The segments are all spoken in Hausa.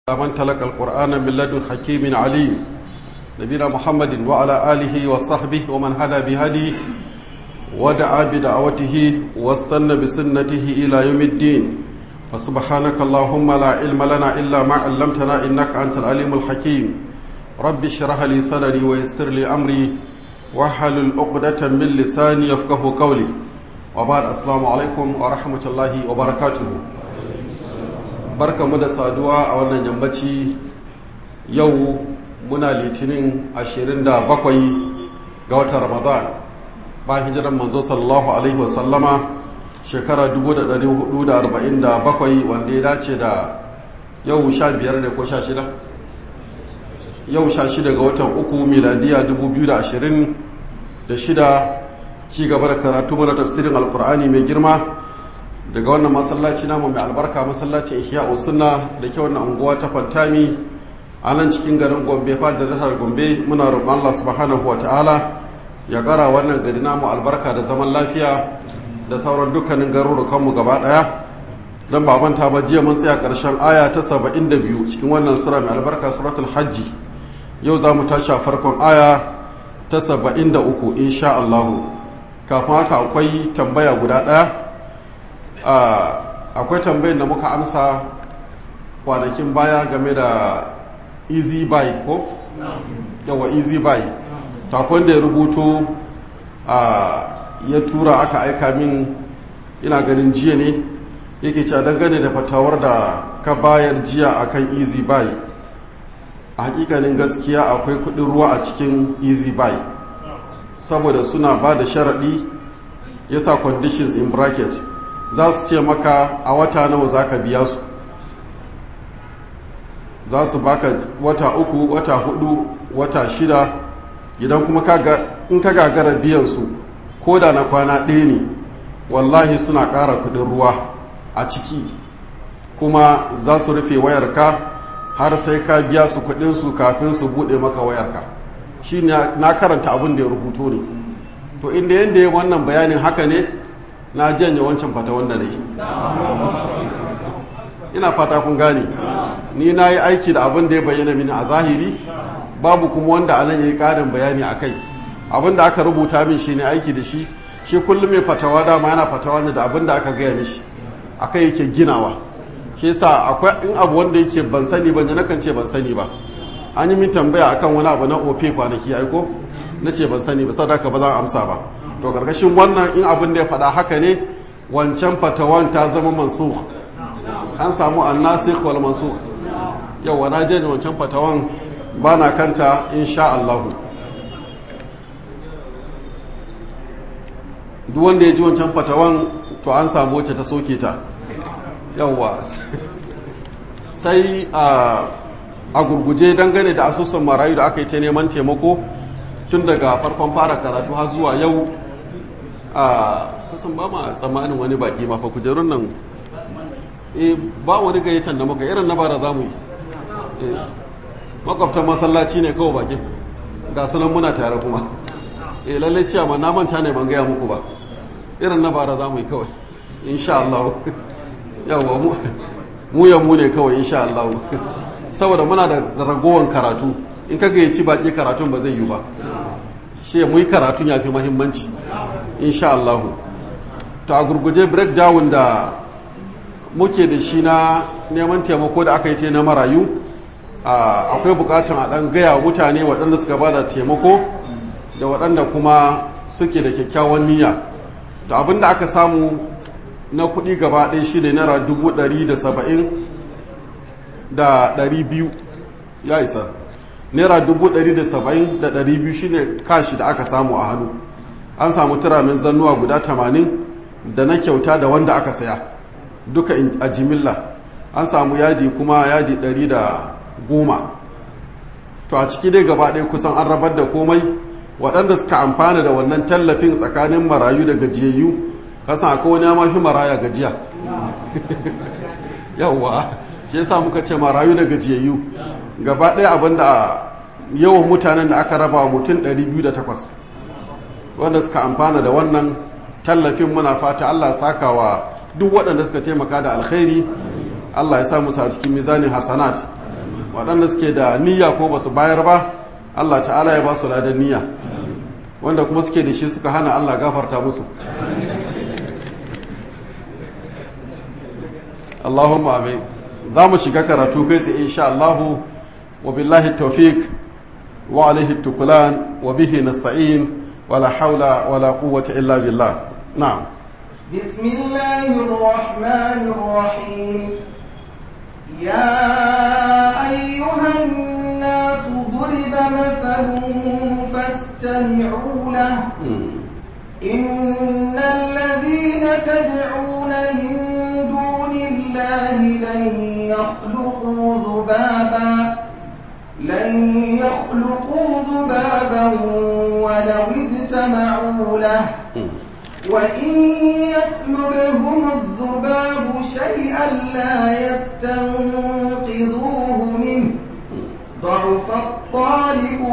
من تلقى القرآن من لدن حكيم عليم نبينا محمد وعلى آله وصحبه ومن هدى بهديه ودعا بدعوته واستنى بسنته إلى يوم الدين فسبحانك اللهم لا علم لنا إلا ما علمتنا إنك أنت العليم الحكيم رب اشرح لي صدري ويسر لي أمري واحلل عقدة من لساني يفقه قولي وبعد السلام عليكم ورحمة الله وبركاته barka mu da saduwa a wannan yammaci yau muna litinin 27 ga watan ramadan ba hijiran manzo sallallahu alaihi wasallama shekara 1447 wanda ya dace da yau 15 ne ko 16 yau 16 ga watan uku miladiya 2026 ci gaba da karatu mana tafsirin alkur'ani mai girma daga wannan masallaci namu mai albarka masallacin ihya sunna da ke wannan unguwa ta fantami a nan cikin garin gombe fadar jihar gombe muna roƙon allah subhanahu wa ta'ala ya ƙara wannan gari namu albarka da zaman lafiya da sauran dukkanin garurukanmu gaba ɗaya don ba manta ba jiya mun tsaya ƙarshen aya ta saba'in da biyu cikin wannan sura mai albarka suratul hajji yau za mu tashi a farkon aya ta saba'in da uku insha allahu kafin haka akwai tambaya guda ɗaya akwai tambayin da muka amsa kwanakin baya game da easy buy ko? yawa easy buy takon da ya rubuto ya tura aka aika min ina ganin jiya ne yake ca dangane da fatawar da ka bayar jiya akan easy buy a hakikanin gaskiya akwai kudin ruwa a cikin easy buy saboda suna ba da sharaɗi yasa conditions in bracket za su ce maka a wata nawa za ka biya su za su baka wata uku wata hudu wata shida idan kuma in ka gagara biyan su ko da na kwana ɗaya ne wallahi suna ƙara kudin ruwa a ciki kuma za su rufe wayarka har sai ka biya su kudinsu kafin su buɗe maka wayarka shi na karanta abin da ya rubuto ne to inda yadda ya wannan bayanin haka ne na janye wancan fata wanda ne ina fata kun gane ni na yi aiki da abin da ya bayyana mini a zahiri babu kuma wanda anan ya yi ƙarin bayani a kai abin da aka rubuta min shi ne aiki da shi shi kullum mai fatawa dama yana fatawa ne da abin da aka gaya mishi a kai yake ginawa shi yasa akwai in abu wanda yake ban sani ba ne nakan ce ban sani ba an yi min tambaya akan wani abu na ofe kwanaki aiko na ce ban sani ba sadaka ba za a amsa ba to karkashin wannan in abin da ya faɗa haka ne wancan fatawan ta zama mansukh an samu annasikh wal mansukh yawa na je wancan fatawan ba na kanta insha Allah duk wanda ya ji wancan fatawan to an samu wacce ta soke ta yawa sai a gurguje dangane da asusun marayu da aka yi ta neman taimako tun daga farkon fara karatu har zuwa yau a kusan ba ma tsammanin wani baki mafa kujerun nan e ba wani gayyacin da muka irin na bara za mu yi makwabtan masallaci ne kawai baki ga sunan muna tare kuma e lallai ciya ma na manta ne ban gaya muku ba irin na bara za mu yi kawai insha Allah yawa mu ya mu ne kawai insha Allah saboda muna da ragowar karatu in ka gayyaci baki karatun ba zai yi ba shi mu yi karatun ya fi mahimmanci insha Allah to a gurguje breakdown da muke da shi na neman taimako da aka yi ta na marayu akwai bukatun a ɗan gaya mutane waɗanda suka ba da taimako da waɗanda kuma suke da kyakkyawan niyya da abin da aka samu na kuɗi gaba ɗaya shi ne naira dubu ɗari da saba'in da ɗari biyu ya isa naira dubu ɗari da saba'in da ɗari biyu shine kashi da aka samu a hannu an samu turamin zannuwa guda tamanin da na kyauta da wanda aka saya duka a jimilla an samu yadi kuma yadi ɗari da goma to a ciki dai gaba ɗaya kusan an rabar da komai waɗanda suka amfana da wannan tallafin tsakanin marayu da gajiyayyu kasan akwai wani mafi maraya gajiya yawwa shi yasa muka ce marayu da gajiyayyu gaba ɗaya abinda yawan mutanen da aka raba mutum 208 wanda suka amfana da wannan tallafin muna fata Allah saka wa duk waɗanda suka taimaka da alkhairi Allah ya sa musu a cikin mizanin hasanat waɗanda suke da niyya ko ba su bayar ba Allah ta'ala ya ba su ladan niyya wanda kuma suke da shi suka hana Allah gafarta musu Allahumma amin za mu shiga karatu kai sai insha Allah wa billahi tawfiq wa alaihi tukulan wa bihi nasta'in wala haula wala quwwata illa billah na'am بسم الله الرحمن الرحيم يا أيها الناس ضرب مثل فاستمعوا له إن الذين تدعون من دون الله لن يخلقوا ذبابا لن يخلقوا ذبابا ولو اجتمعوا له وإن يسلبهم الذباب شيئا لا يستنقذوه منه ضعف الطالب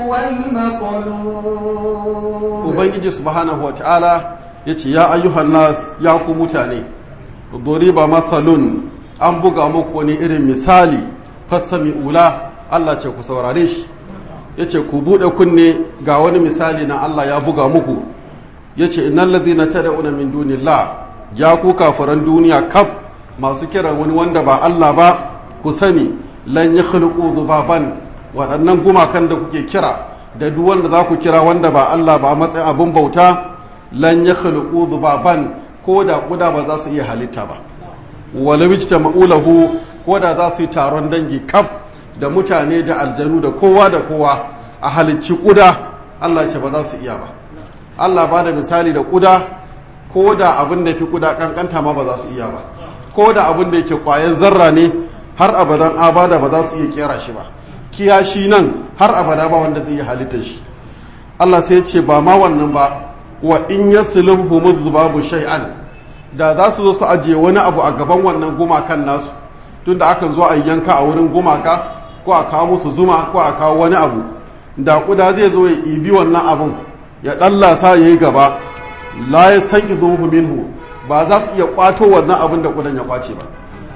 والمطلوب ubangiji subhanahu wa ta'ala ya ce ya ayyuhan nas ya ku mutane doriba matsalun an buga muku wani irin misali fassami ula Allah ce ku saurare shi ya ce ku buɗe kunne ga wani misali na Allah ya buga muku ya ce innan lazina ta da'una min dunillah ya ku kafiran duniya kaf masu kiran wani wanda ba Allah ba ku sani lan ya khuluqu zubaban waɗannan gumakan da kuke kira da duk wanda za ku kira wanda ba Allah ba a matsayin abin bauta lan ya khuluqu zubaban ko da kuda ba za su iya halitta ba wala wijta ma'ulahu ko da za su yi taron dangi kaf da mutane da aljanu da kowa da kowa a halicci kuda Allah ce ba za su iya ba Allah ba da misali da kuda ko da abin da fi kuda kankanta ma ba za su iya ba ko da abin da yake kwayan zarra ne har abadan abada ba za su iya kera shi ba kiyashi nan har abada ba wanda zai yi halittar shi Allah sai ce ba ma wannan ba wa in yaslubhum dhubabu shay'an da za su zo su ajiye wani abu a gaban wannan gumakan nasu tunda aka zo a yanka a wurin gumaka ko a kawo musu zuma ko a kawo wani abu da kuda zai zo ya ibi wannan abun ya ɗallasa ya yi gaba la ya san izuhu minhu ba za su iya kwato wannan abin da kudan ya kwace ba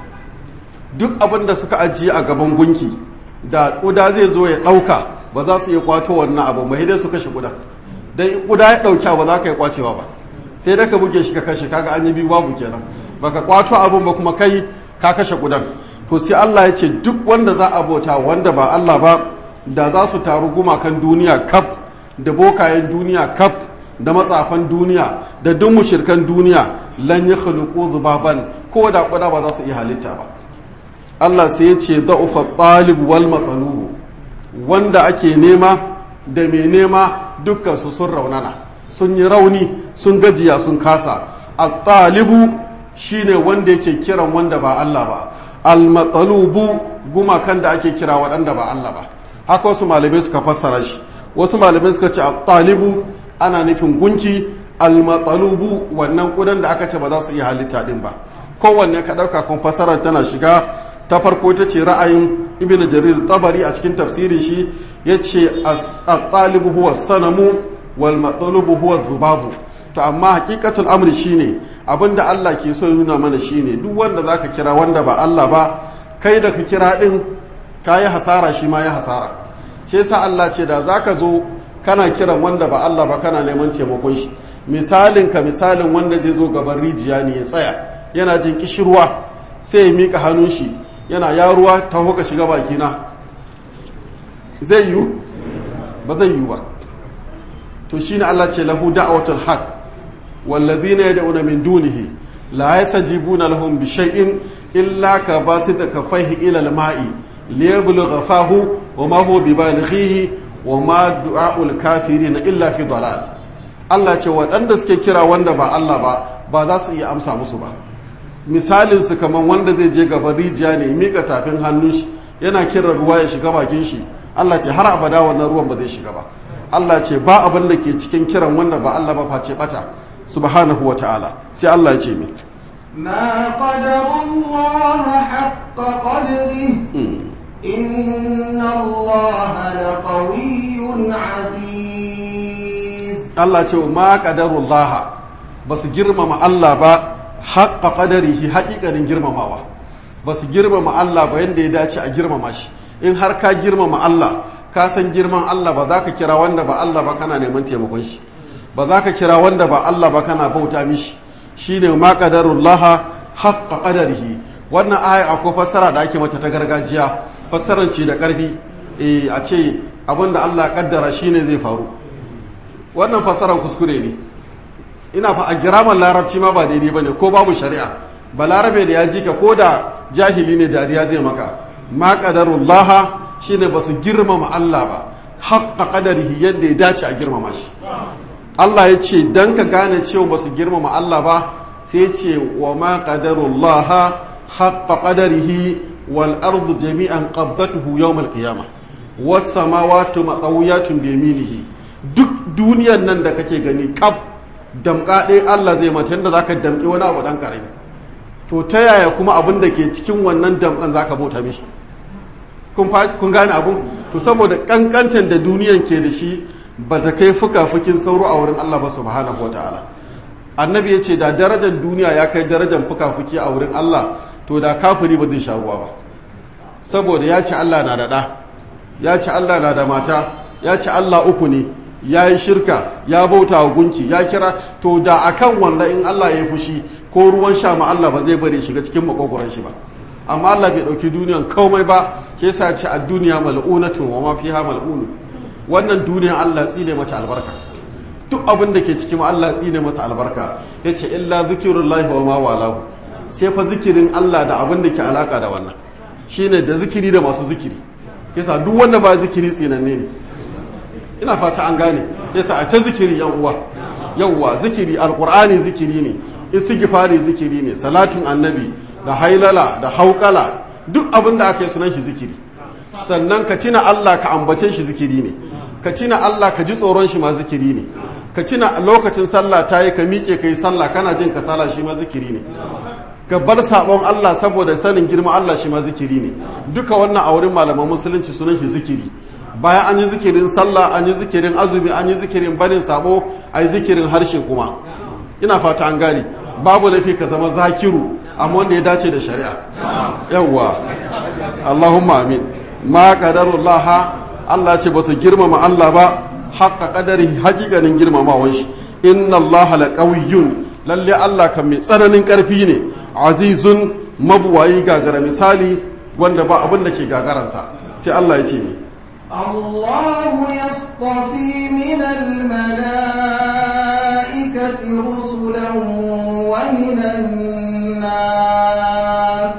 duk abin da suka ajiye a gaban gunki da kuda zai zo ya ɗauka ba za su iya kwato wannan abu mai dai su kashe kudan dan kuda ya ɗauka ba za ka yi kwacewa ba sai da ka buge shi ka kashe kaga an yi biyu babu kenan baka kwato abin ba kuma kai ka kashe kudan to sai Allah ya ce duk wanda za a bauta wanda ba Allah ba da za su taru gumakan duniya kaf da bokayen duniya kaf da matsafan duniya da duk mushirkan duniya lan ya khuluqu zubaban ko da kuda ba za su iya halitta ba Allah sai ya ce da'ufa talib wal matsalub wanda ake nema da mai nema dukkan su sun raunana sun yi rauni sun gajiya sun kasa at-talibu shine wanda yake kiran wanda ba Allah ba al-matsalubu gumakan da ake kira waɗanda ba Allah ba haka wasu malamai suka fassara shi wasu malamai suka ce a talibu ana nufin gunki almatsalubu wannan kudan da aka ce ba za su iya halitta din ba kowanne ka ɗauka kun fassarar tana shiga ta farko ta ce ra'ayin ibn jarir tabari a cikin tafsirin shi ya ce a talibu huwa sanamu wal matsalubu huwa zubabu to amma hakikatul amri shine abinda Allah ke so ya nuna mana shine duk wanda zaka kira wanda ba Allah ba kai da ka kira din kayi hasara shi ma ya hasara shi yasa Allah ce da zaka zo kana kiran wanda ba Allah ba kana neman taimakon shi misalin ka misalin wanda zai zo gaban rijiya ne ya tsaya yana jin kishirwa sai ya mika hannun shi yana ya ruwa ta hoka shiga bakina zai yiwu ba zai yiwu ba to shine Allah ce lahu da'watul haq wallazina yad'una min dunihi la yastajibuna lahum bi shay'in illa ka basita kafaihi ila al-ma'i liyabluga fahu wa ma huwa bibalighihi wa ma du'aul kafirin illa fi dalal Allah ce waɗanda suke kira wanda ba Allah ba ba za su iya amsa musu ba misalin su kaman wanda zai je gaban rijiya ne mika tafin hannun shi yana kiran ruwa ya shiga bakin shi Allah ce har abada wannan ruwan ba zai shiga ba Allah ce ba abin da ke cikin kiran wanda ba Allah ba face bata subhanahu wa ta'ala sai Allah ya ce mi ما قدر الله حق قدره إن الله لقوي عزيز Allah ce ma qadarullah ba su girmama Allah ba haqqa qadarihi haƙiƙanin girmamawa ba su girmama Allah ba yanda ya dace a girmama shi in har ka girmama Allah ka san girman Allah ba za ka kira wanda ba Allah ba kana neman taimakon shi ba za ka kira wanda ba Allah ba kana bauta mishi shine ma qadarullaha haqqa qadarihi wannan aya akwai fassara da ake mata ta gargajiya fassaran ce da karfi eh a ce abinda Allah ya kaddara shine zai faru wannan fassaran kuskure ne ina fa a giraman larabci ma ba daidai bane ko babu shari'a ba larabe da ya jika ko da jahili ne dariya zai maka ma qadarullaha shine ba su girmama Allah ba haqqa qadarihi yadda ya dace a girmama shi Allah ya ce dan ka gane cewa ba su girmama Allah ba sai ce wa ma qadarullaha haqqa qadarihi wal ardu jami'an qabdatuhu yawm al qiyamah was samawati matawiyatun bi yaminihi duk duniyar nan da kake gani kaf damka ɗaya Allah zai mata yadda zaka damƙi wani abu dan karami to ta yaya kuma abin da ke cikin wannan damkan zaka bauta mishi kun gane abun to saboda kankantan da duniyan ke da shi ba ta kai fuka-fukin sauro a wurin Allah ba subhanahu wataala annabi ya ce da darajar duniya ya kai darajar fuka-fuki a wurin Allah to da kafiri ba zai sha ruwa ba saboda ya ci Allah na da ɗa ya ci Allah na da mata ya ci Allah uku ne ya yi shirka ya bauta wa gunki ya kira to da akan wanda in Allah ya fushi ko ruwan sha ma Allah ba zai bari shiga cikin makogoron shi ba amma Allah bai ɗauki duniyan komai ba ke sa ce a duniya mal'unatun wa ma fiha mal'unu wannan duniyan Allah tsine mata albarka duk abin da ke cikin Allah tsine masa albarka yace illa zikrullahi wa ma walahu sai fa zikirin Allah da abin da ke alaka da wannan shine da zikiri da masu zikiri yasa duk wanda ba zikiri tsinanne ne ina fata an gane yasa a ta zikiri yan uwa yawwa zikiri alqur'ani zikiri ne istighfari zikiri ne salatin annabi da hailala da haukala duk abin da aka yi sunan shi zikiri sannan ka tina Allah ka ambace shi zikiri ne ka tina Allah ka ji tsoron shi ma zikiri ne ka tina lokacin sallah ta yi ka miƙe ka yi sallah kana jin kasala shi ma zikiri ne ka bar sabon Allah saboda sanin girma Allah shi ma zikiri ne duka wannan a wurin malaman musulunci sunan shi zikiri bayan an yi zikirin sallah an yi zikirin azumi an yi zikirin barin sabo a yi zikirin harshe kuma ina fata an gane babu laifi ka zama zakiru amma wanda ya dace da shari'a yawwa Allahumma amin ma qadarullah Allah ce ba su girmama Allah ba haqqa qadari haƙiƙanin girmamawan shi inna Allah laqawiyyun lalle Allah kan mai tsananin ƙarfi ne azizun mabuwayi gagara misali wanda ba abin da ke gagaransa sai Allah ya ce ni الله يصطفي من الملائكة رسلا ومن الناس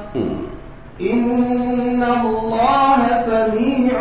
إن الله سميع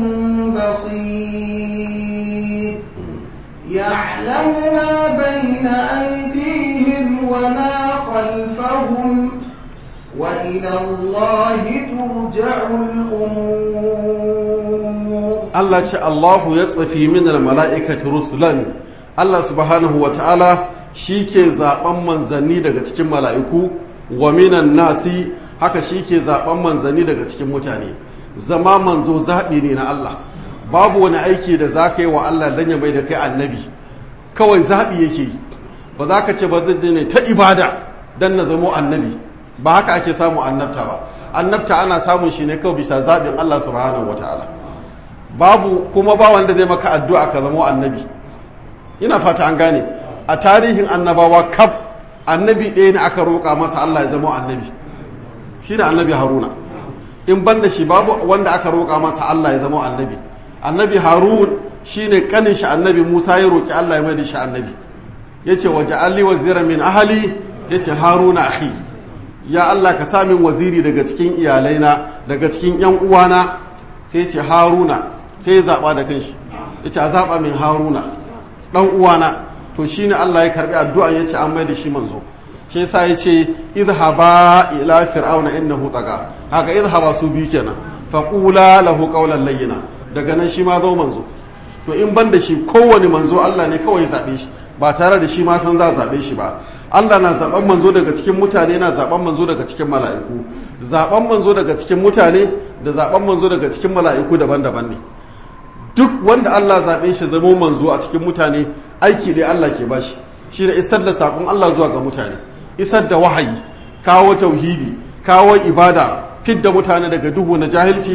بصير يعلم ما بين أيديهم وما خلفهم وإلى الله ترجع الأمور Allah ce Allahu ya tsafi min mala'ikati rusulan Allah subhanahu wa ta'ala shi ke zaɓen manzanni daga cikin mala'iku wa minan nasi haka shi ke zaɓen manzanni daga cikin mutane zama manzo zaɓi ne na Allah babu wani aiki da za ka yi wa Allah don ya mai da kai annabi kawai zaɓi yake yi ba za ka ce ba zai ne ta ibada don na zamo annabi ba haka ake samu annabta ba annabta ana samun shi ne kawai bisa zaɓin Allah subhanahu wa ta'ala babu kuma ba wanda zai maka addu'a ka zama annabi ina fata an gane a tarihin annabawa kaf annabi ɗaya ne aka roƙa masa Allah ya zama annabi shi ne annabi haruna in ban da shi babu wanda aka roƙa masa Allah ya zama annabi annabi harun shi ne ƙanin shi annabi musa ya roƙi Allah ya mai da shi annabi ya ce waje alli wazira min ahali ya ce haruna ahi ya Allah ka sa min waziri daga cikin iyalaina daga cikin yan uwana sai ce haruna sai ya zaɓa da kanshi ya ce a zaɓa min haruna ɗan uwana to shi ne Allah ya karɓi addu'a ya ce an mai da shi manzo shi yasa ya ce idhaba ila fir'auna innahu taga haka idhaba su biyu kenan faqula lahu qawlan layyina daga nan shi ma zo manzo to in ban da shi kowane manzo Allah ne kawai zaɓe shi ba tare da shi ma san za a zaɓe shi ba Allah na zaɓen manzo daga cikin mutane na zaɓen manzo daga cikin mala'iku zaɓen manzo daga cikin mutane da zaɓen manzo daga cikin mala'iku daban-daban ne duk wanda Allah zaɓe shi zama manzo a cikin mutane aiki ne Allah ke bashi shi da isar da saƙon Allah zuwa ga mutane isar da wahayi kawo tauhidi kawo ibada fidda mutane daga duhu na jahilci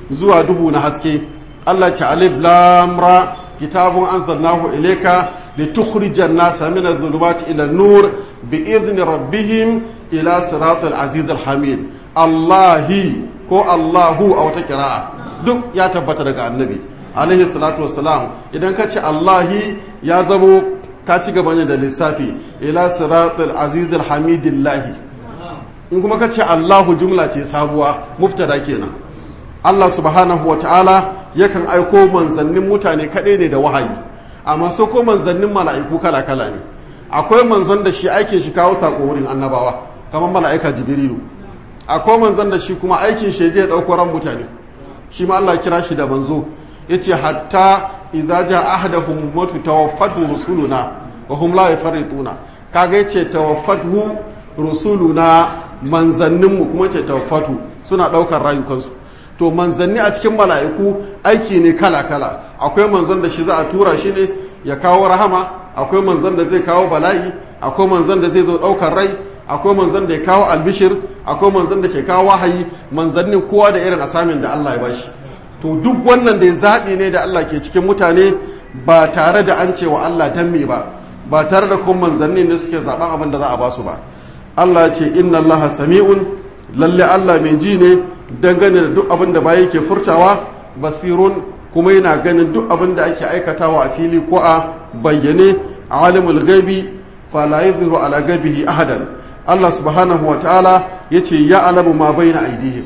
zuwa duhu na haske Allah ce alif lam ra kitabun anzalnahu ilayka litukhrijan nasa min adh-dhulumati ila an-nur bi'idhni rabbihim ila siratal aziz al-hamid Allahi ko Allahu a wata kira'a duk ya tabbata daga annabi alaihi salatu wassalam idan ka ce Allahi ya zamo ka ci gaba ne da lissafi ila siratal aziz al-hamidillahi in kuma ka ce Allahu jumla ce sabuwa mubtada kenan Allah subhanahu wa ta'ala yakan aiko manzannin mutane kaɗai ne da wahayi amma so ko manzannin mala'iku kala-kala ne akwai manzon da shi aikin shi kawo sako wurin annabawa kamar mala'ika jibrilu akwai manzon da shi kuma aikin shi je ɗauko ran mutane shi ma Allah kira shi da manzo yace hatta idza jaa ahaduhum mautu tawaffatu rusuluna wa hum la yafarrituna kaga yace tawaffatu rusuluna manzanninmu kuma ce tawaffatu suna ɗaukar rayukansu to manzanni a cikin mala'iku aiki ne kala-kala akwai manzon da shi za a tura shi ne ya kawo rahama akwai manzon da zai kawo bala'i akwai manzon da zai zo ɗaukar rai akwai manzon da ya kawo albishir akwai manzon da ke kawo wahayi manzannin kowa da irin asamin da Allah ya bashi to duk wannan da ya zaɓi ne da Allah ke cikin mutane ba tare da an cewa Allah dan me ba ba tare da kuma manzanni ne suke zaɓen abin da za a ba su ba Allah ce inna Allah sami'un lalle Allah mai ji ne dangane da duk abin da baya ke furtawa basirun kuma yana ganin duk abin da ake aikatawa a fili ko a bayyane alimul gaibi fala yadhuru ala gaibihi ahadan Allah subhanahu wa ta'ala yace ya alamu ma baina aidihim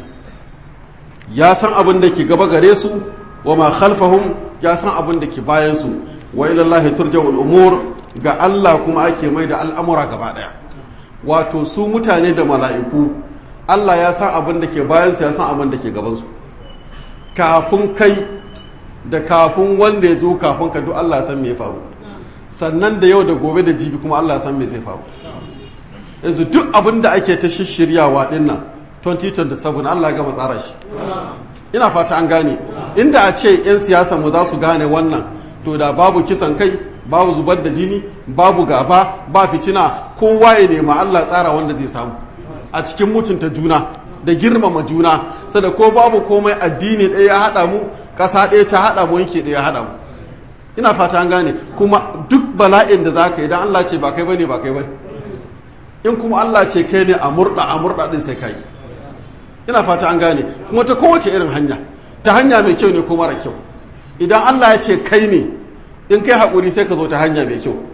ya san abin da ke gaba gare su wa ma khalfahum ya san abin da ke bayan su wa ila Allah turja'ul umur ga Allah kuma ake mai da al'amura gaba daya wato su mutane da mala'iku Allah ya san abin da ke bayansu ya san abin da ke gabansu kafin kai da kafin wanda ya zo kafin ka duk Allah ya san me ya faru sannan da yau da gobe da jibi kuma Allah ya san me zai faru yanzu duk abin da ake ta shishiryawa din nan 2027 Allah ya gama tsara shi ina fata an gane inda a ce 'yan siyasa mu za su gane wannan to da babu kisan kai babu zubar da jini babu gaba ba fitina kowa ya nema Allah tsara wanda zai samu a cikin mutunta juna da girmama juna sada ko babu komai addini ɗaya ya haɗa mu ƙasa ɗaya ta haɗa mu yanke ɗaya ya haɗa mu ina fata an gane kuma duk bala'in da za ka yi don Allah ce ba kai bane ba kai bane in kuma Allah ce kai ne a murɗa a murɗa ɗin sai kai ina fata an gane kuma ta kowace irin hanya ta hanya mai kyau ne ko mara kyau idan Allah ya ce kai ne in kai haƙuri sai ka zo ta hanya mai kyau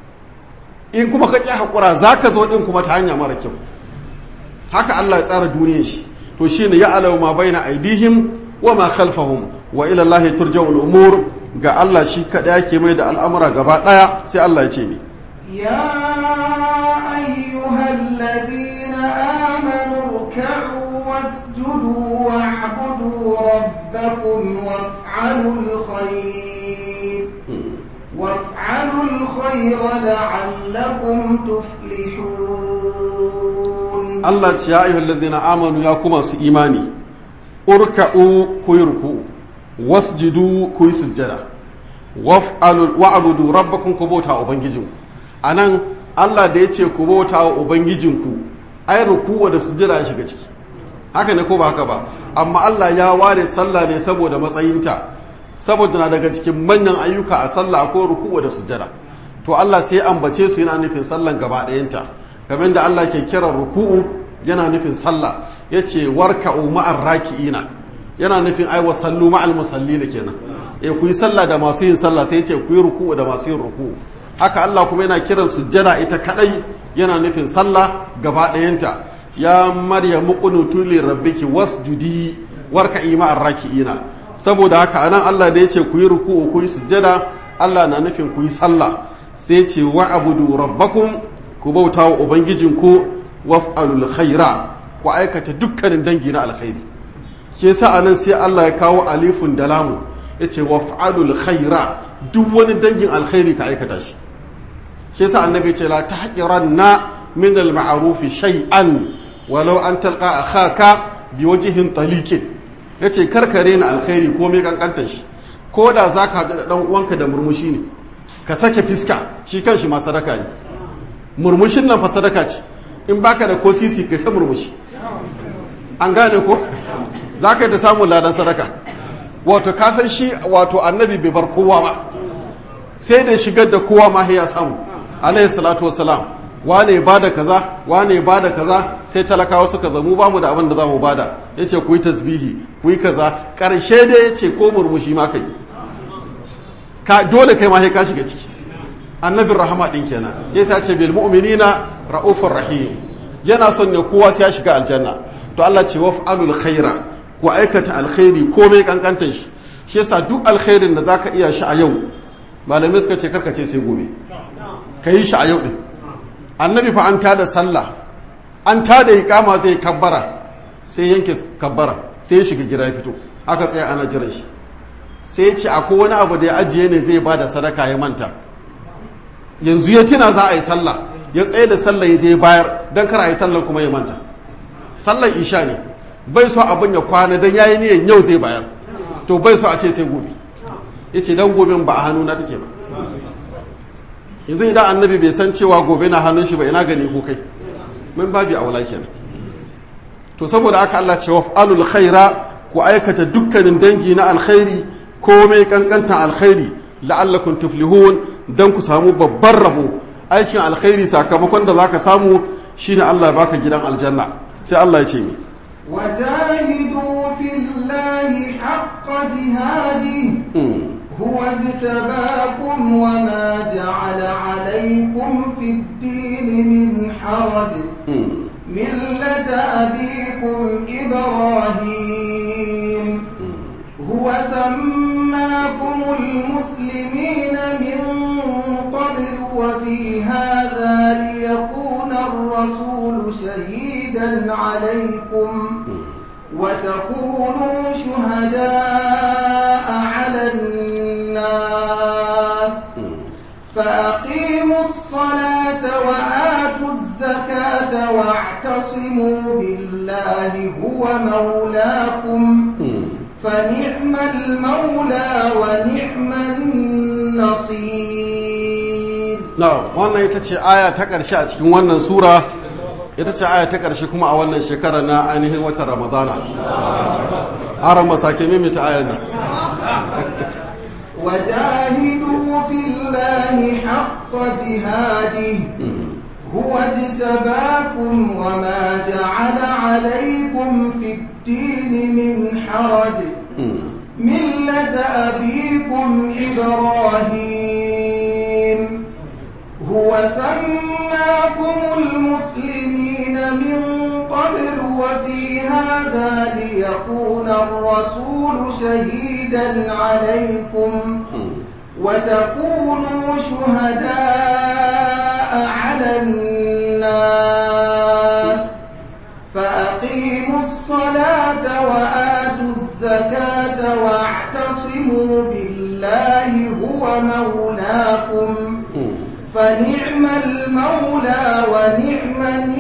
in kuma ka ƙi haƙura za ka zo ɗin kuma ta hanya mara kyau haka Allah ya tsara duniyar shi to shine ya alamu ma baina aidihim wa ma khalfahum wa ila Allah turja'ul umur ga Allah shi kada yake mai da al'amura gaba daya sai Allah ya ce ni يا أيها الذين آمنوا اركعوا واسجدوا واعبدوا ربكم وافعلوا الخير وافعلوا الخير لعلكم تفلحون Allah ce ya ayyuhal ladina amanu ya kuma su imani urka'u ku yi ruku wasjudu ku yi sujjada waf'alu wa'budu rabbakum ku bauta ubangijinku anan Allah da ya ce ku bauta wa ubangijinku ai ruku da sujjada ya shiga ciki haka ne ko ba haka ba amma Allah ya ware sallah ne saboda matsayinta saboda na daga cikin manyan ayyuka a sallah ko ruku da sujjada to Allah sai ambace su yana nufin sallan gaba ɗayanta kamar da Allah ke kira ruku'u yana nufin sallah yace warka'u ma'ar raki'ina yana nufin ai wasallu ma'al musallina kenan eh ku yi sallah da masu yin sallah sai yace ku yi ruku'u da masu yin ruku'u haka Allah kuma yana kiran sujjada ita kadai yana nufin sallah gaba ɗayanta ya maryamu qunutu li rabbiki wasjudi warka'i ma'ar raki'ina saboda haka anan Allah da yace ku yi ruku'u ku yi sujjada Allah na nufin ku yi sallah sai ce wa'budu rabbakum ku bauta wa ubangijinku waf'alul khaira ku aikata dukkanin dangi na alkhairi ke sa anan sai Allah ya kawo alifun da lamu yace waf'alul khaira duk wani dangin alkhairi ka aikata shi ke sa annabi ce la tahqiranna min al-ma'ruf shay'an walau an talqa akhaka biwajhin taliqin yace karkare na alkhairi ko me kankantar shi ko da zaka haɗu da dan uwanka da murmushi ne ka sake fiska shi kanshi ma sadaka ne murmushin nan fa sadaka ce in baka da ko sisi kai ta murmushi an gane ko za ka yi da samun ladan sadaka wato ka san shi wato annabi bai bar kowa ba sai da shigar da kowa ma ya samu alayhi salatu wassalam wane ba da kaza wane ba da kaza sai talakawa suka zamu ba mu da abin da za mu bada ya ce ku yi tasbihi ku yi kaza ƙarshe da ya ce ko murmushi ma kai ka dole kai ma sai ka shiga ciki annabin rahama din kenan ya sa ce bil mu'minina ra'ufur rahim yana son ne kowa sai ya shiga aljanna to Allah ce waf'alul khaira ku aikata alkhairi komai kankantar shi shi yasa duk alkhairin da zaka iya shi a yau malamai suka ce karkace sai gobe ka yi shi a yau din annabi fa an tada sallah an tada iqama zai kabbara sai yanke kabbara sai ya shiga gida ya fito aka tsaya ana jiran shi sai ya ce akwai wani abu da ya ajiye ne zai bada sadaka ya manta yanzu ya tuna za a yi sallah ya tsaye da sallah ya je bayar don kar a yi sallah kuma ya manta sallar isha ne bai so abin ya kwana don yayi niyan yau zai bayar to bai so a ce sai gobe ya ce don gobe ba a hannu na take ba yanzu idan annabi bai san cewa gobe na hannun shi ba ina gani ko kai min babi aula kenan to saboda aka Allah ce waf'alul khaira ku aikata dukkanin dangi na alkhairi komai kankantan alkhairi la'allakum tuflihun dan ku samu babban rabo aikin alkhairi sakamakon da zaka samu shine Allah ya baka gidan aljanna sai Allah ya ce mi وجاهدوا في الله حق جهاده هو اجتباكم وما جعل عليكم في الدين من حرج ملة أبيكم إبراهيم هو سماكم المسلمين من قبل وفي هذا ليكون الرسول شهيدا عليكم وتكونوا شهداء على الناس فأقيموا الصلاة وآتوا الزكاة واعتصموا بالله هو مولاكم فنعم المولى ونعم النصير نعم wannan ita ce aya ta ƙarshe a cikin wannan sura ita ce aya ta ƙarshe kuma a wannan shekara na ainihin watan ramadana haram masake mimita ayan nan وجاهدوا في الله حق جهاده هو اجتباكم وما جعل عليكم في الدين من حرج ملة أبيكم إبراهيم هو سماكم المسلمين من قبل وفي هذا ليكون الرسول شهيدا عليكم وتكونوا شهداء على الناس فأقيموا الصلاة وآتوا الزكاة واعتصموا بالله هو مولاكم فنعم المولى ونعم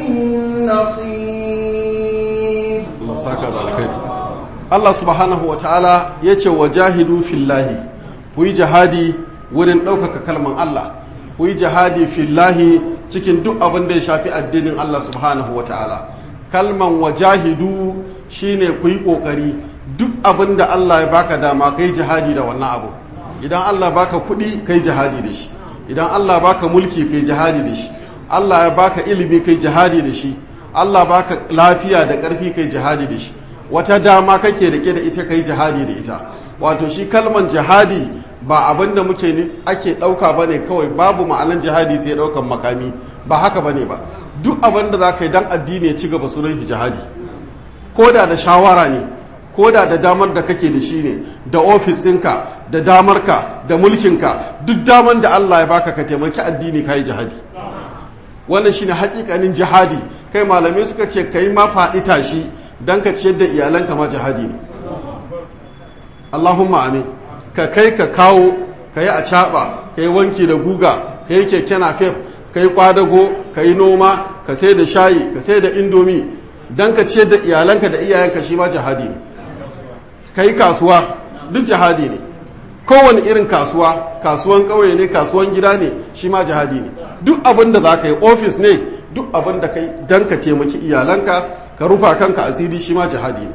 النصير Allah saka da alkhairi Allah subhanahu wa ta'ala ya ce wa jahidu fillahi ku yi jihadi wurin ɗaukaka kalman Allah ku yi jihadi fillahi cikin duk abin da ya shafi addinin Allah subhanahu wa ta'ala kalman wa jahidu shine ku yi ƙoƙari duk abin da Allah ya baka dama kai jihadi da wannan abu idan Allah baka kuɗi kai jihadi da shi idan Allah baka mulki kai jihadi da shi Allah ya baka ilimi kai jihadi da shi Allah baka lafiya da ƙarfi kai jihadi da shi wata dama kake rike da ita kai jihadi da ita wato shi kalman jihadi ba abin da muke ake ɗauka ba ne kawai babu ma'anan jihadi sai ɗaukan makami ba haka ba ne ba duk abin da za ka yi don addini ya ci gaba sunan jihadi ko da da shawara ne ko da da damar da kake da shi ne da ofis ɗinka da damarka da mulkinka duk damar da Allah ya baka ka taimaki addini ka yi jihadi wannan shine hakikanin jihadi kai malamai suka ce kai ma faɗi tashi don ka ciyar da iyalanka ma jihadi ne Allahumma amin ka kai ka kawo ka yi a caɓa ka yi wanki da guga ka yi keke fef ka yi kwadago ka yi noma ka sai da shayi ka sai da indomi don ka ciyar da iyalanka da iyayenka shi ma jihadi ne ka yi kasuwa duk jihadi ne kowane irin kasuwa kasuwan ƙauye ne kasuwan gida ne shi ma jihadi ne duk abin da za ka yi ofis ne duk abin da kai don ka taimaki iyalanka ka rufa kanka asiri shi ma jihadi ne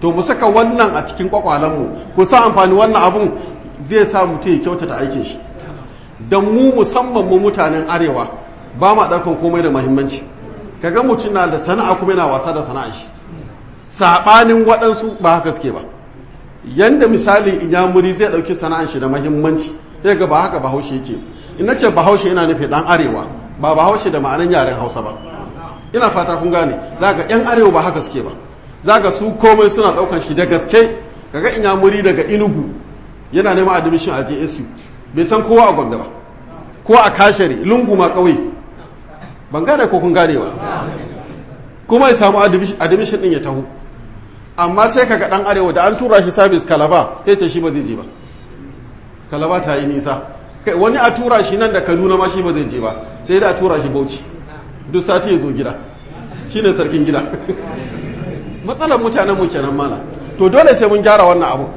to mu saka wannan a cikin kwakwalenmu ku sa amfani wannan abun zai sa mutum ya kyautata aikin shi don mu musamman mu mutanen arewa ba ma ɗaukan komai da mahimmanci kaga mutum na da sana'a kuma yana wasa da sana'a shi saɓanin waɗansu ba haka suke ba yanda misali inyamuri zai ɗauki sana'an shi da mahimmanci sai ga ba haka bahaushe yake in na ce bahaushe yana nufi ɗan arewa ba bahaushe da ma'anan yaren hausa ba ina fata kun gane za ga 'yan arewa ba haka suke ba za ga su komai suna ɗaukan shi da gaske kaga inyamuri daga inugu yana neman admission a jsu bai san kowa a gombe ba ko a kashari lungu ma ƙauye ban gane ko kun gane ba kuma ya samu admission ɗin ya taho amma sai kaga ɗan arewa da an tura shi sabis kalaba ya ce shi ba zai je ba kalaba ta yi nisa kai wani a tura shi nan da kaduna ma shi ba zai je ba sai da a tura shi bauchi duk sati ya zo gida shi ne sarkin gida matsalar mutanen mu kenan mana to dole sai mun gyara wannan abu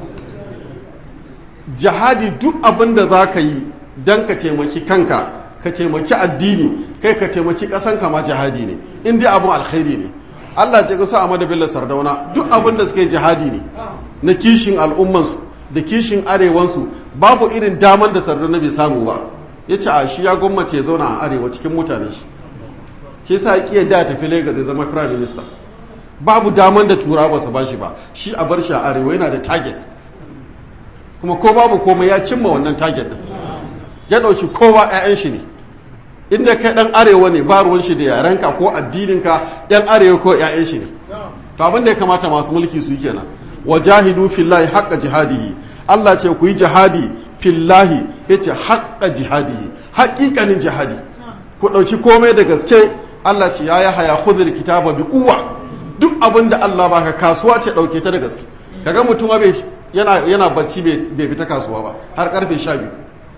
jihadi duk abin da za ka yi don ka taimaki kanka ka taimaki addini kai ka taimaki ƙasanka ma jihadi ne in dai abin alkhairi ne Allah ya kusa a Bello Sardauna duk abin da suke jihadi ne na kishin al'ummansu da kishin arewansu babu irin daman da Sardauna bai samu ba ya ce a shi ya gwammace ya zauna a arewa cikin mutane shi shi sa ya da tafi Lagos ya zama prime minister babu daman da tura ba su ba shi ba shi a bar shi a arewa yana da target kuma ko babu komai ya cimma wannan target din ya ɗauki kowa 'ya'yan shi ne inda kai ɗan arewa ne ba ruwan shi da yarenka ko addininka 'yan arewa ko 'ya'yan shi ne to abin da ya kamata masu mulki su yi kenan wa jahidu fillahi haqqa jihadihi Allah ce ku yi jihadi fillahi yace haqqa jihadihi haƙiƙanin jihadi ku ɗauki komai da gaske Allah ce ya haya khudhul kitaba bi quwwa duk abin da Allah baka kasuwa ce ɗauke ta da gaske kaga mutum bai yana yana bacci bai fita kasuwa ba har karfe 12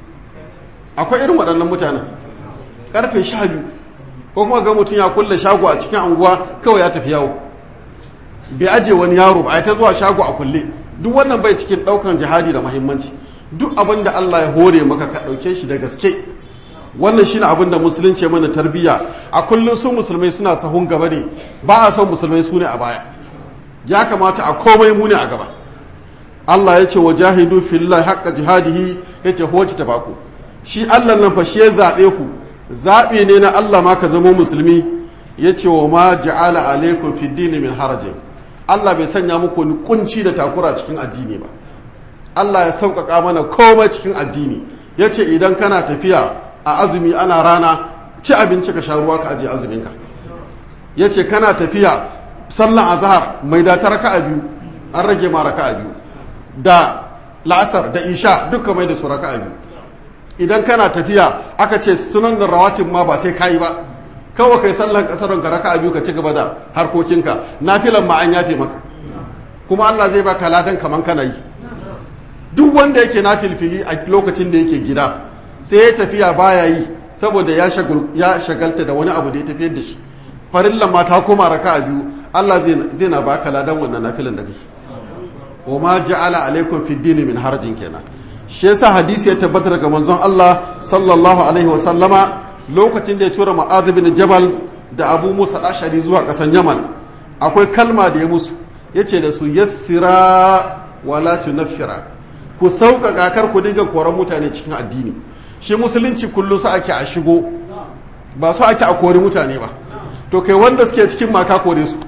akwai irin waɗannan mutanen karfe 12 ko kuma ga mutum ya kulle shago a cikin anguwa kawai ya tafi yawo bai aje wani yaro ba a ta zuwa shago a kulle duk wannan bai cikin ɗaukan jihadi da muhimmanci duk abin da Allah ya hore maka ka ɗauke shi da gaske wannan shine abin da musulunci ya mana tarbiyya a kullum su musulmai suna sahun gaba ne ba a son musulmai su ne a baya ya kamata a komai mu ne a gaba Allah ya ce wa jahidu fillahi haqqa jihadihi ya ce hoci ta baku shi Allah nan fa shi ya zaɓe ku zaɓe ne na Allah ma ka zama musulmi ya ce wa ma ja'ala alaikum fi dini min harajin Allah bai sanya muku ni kunci da takura cikin addini ba Allah ya sauƙaƙa mana komai cikin addini ya ce idan kana tafiya a azumi ana rana ci abinci ka sha ruwa ka ajiye azuminka ya ce kana tafiya sallan azhar mai da ta raka'a biyu an rage ma raka'a biyu da la'asar da isha duka mai da su raka'a biyu idan kana tafiya aka ce sunan da rawatin ma ba sai kayi ba kawai kai sallan kasaron ka raka'a biyu ka ci gaba da harkokinka nafilan ma an yafe maka kuma Allah zai baka ladan kaman kana yi duk wanda yake nafilfili a lokacin da yake gida sai ya tafiya baya yi saboda ya shagalta da wani abu da ya tafiyar da shi farillan ma ta koma raka'a biyu Allah zai na baka ladan wannan nafilan da kake wa ma ja'ala alaikum fi dini min harajin kenan shi yasa hadisi ya tabbata daga manzon Allah sallallahu alaihi wa sallama lokacin da ya tura Mu'adh bin Jabal da Abu Musa Ashari zuwa kasan Yaman akwai kalma da ya musu yace da su yassira wala tunaffira ku sauƙaƙa kar ku dinga koran mutane cikin addini shi musulunci kullum su ake a shigo ba su ake a kori mutane ba to kai wanda suke cikin maka kore su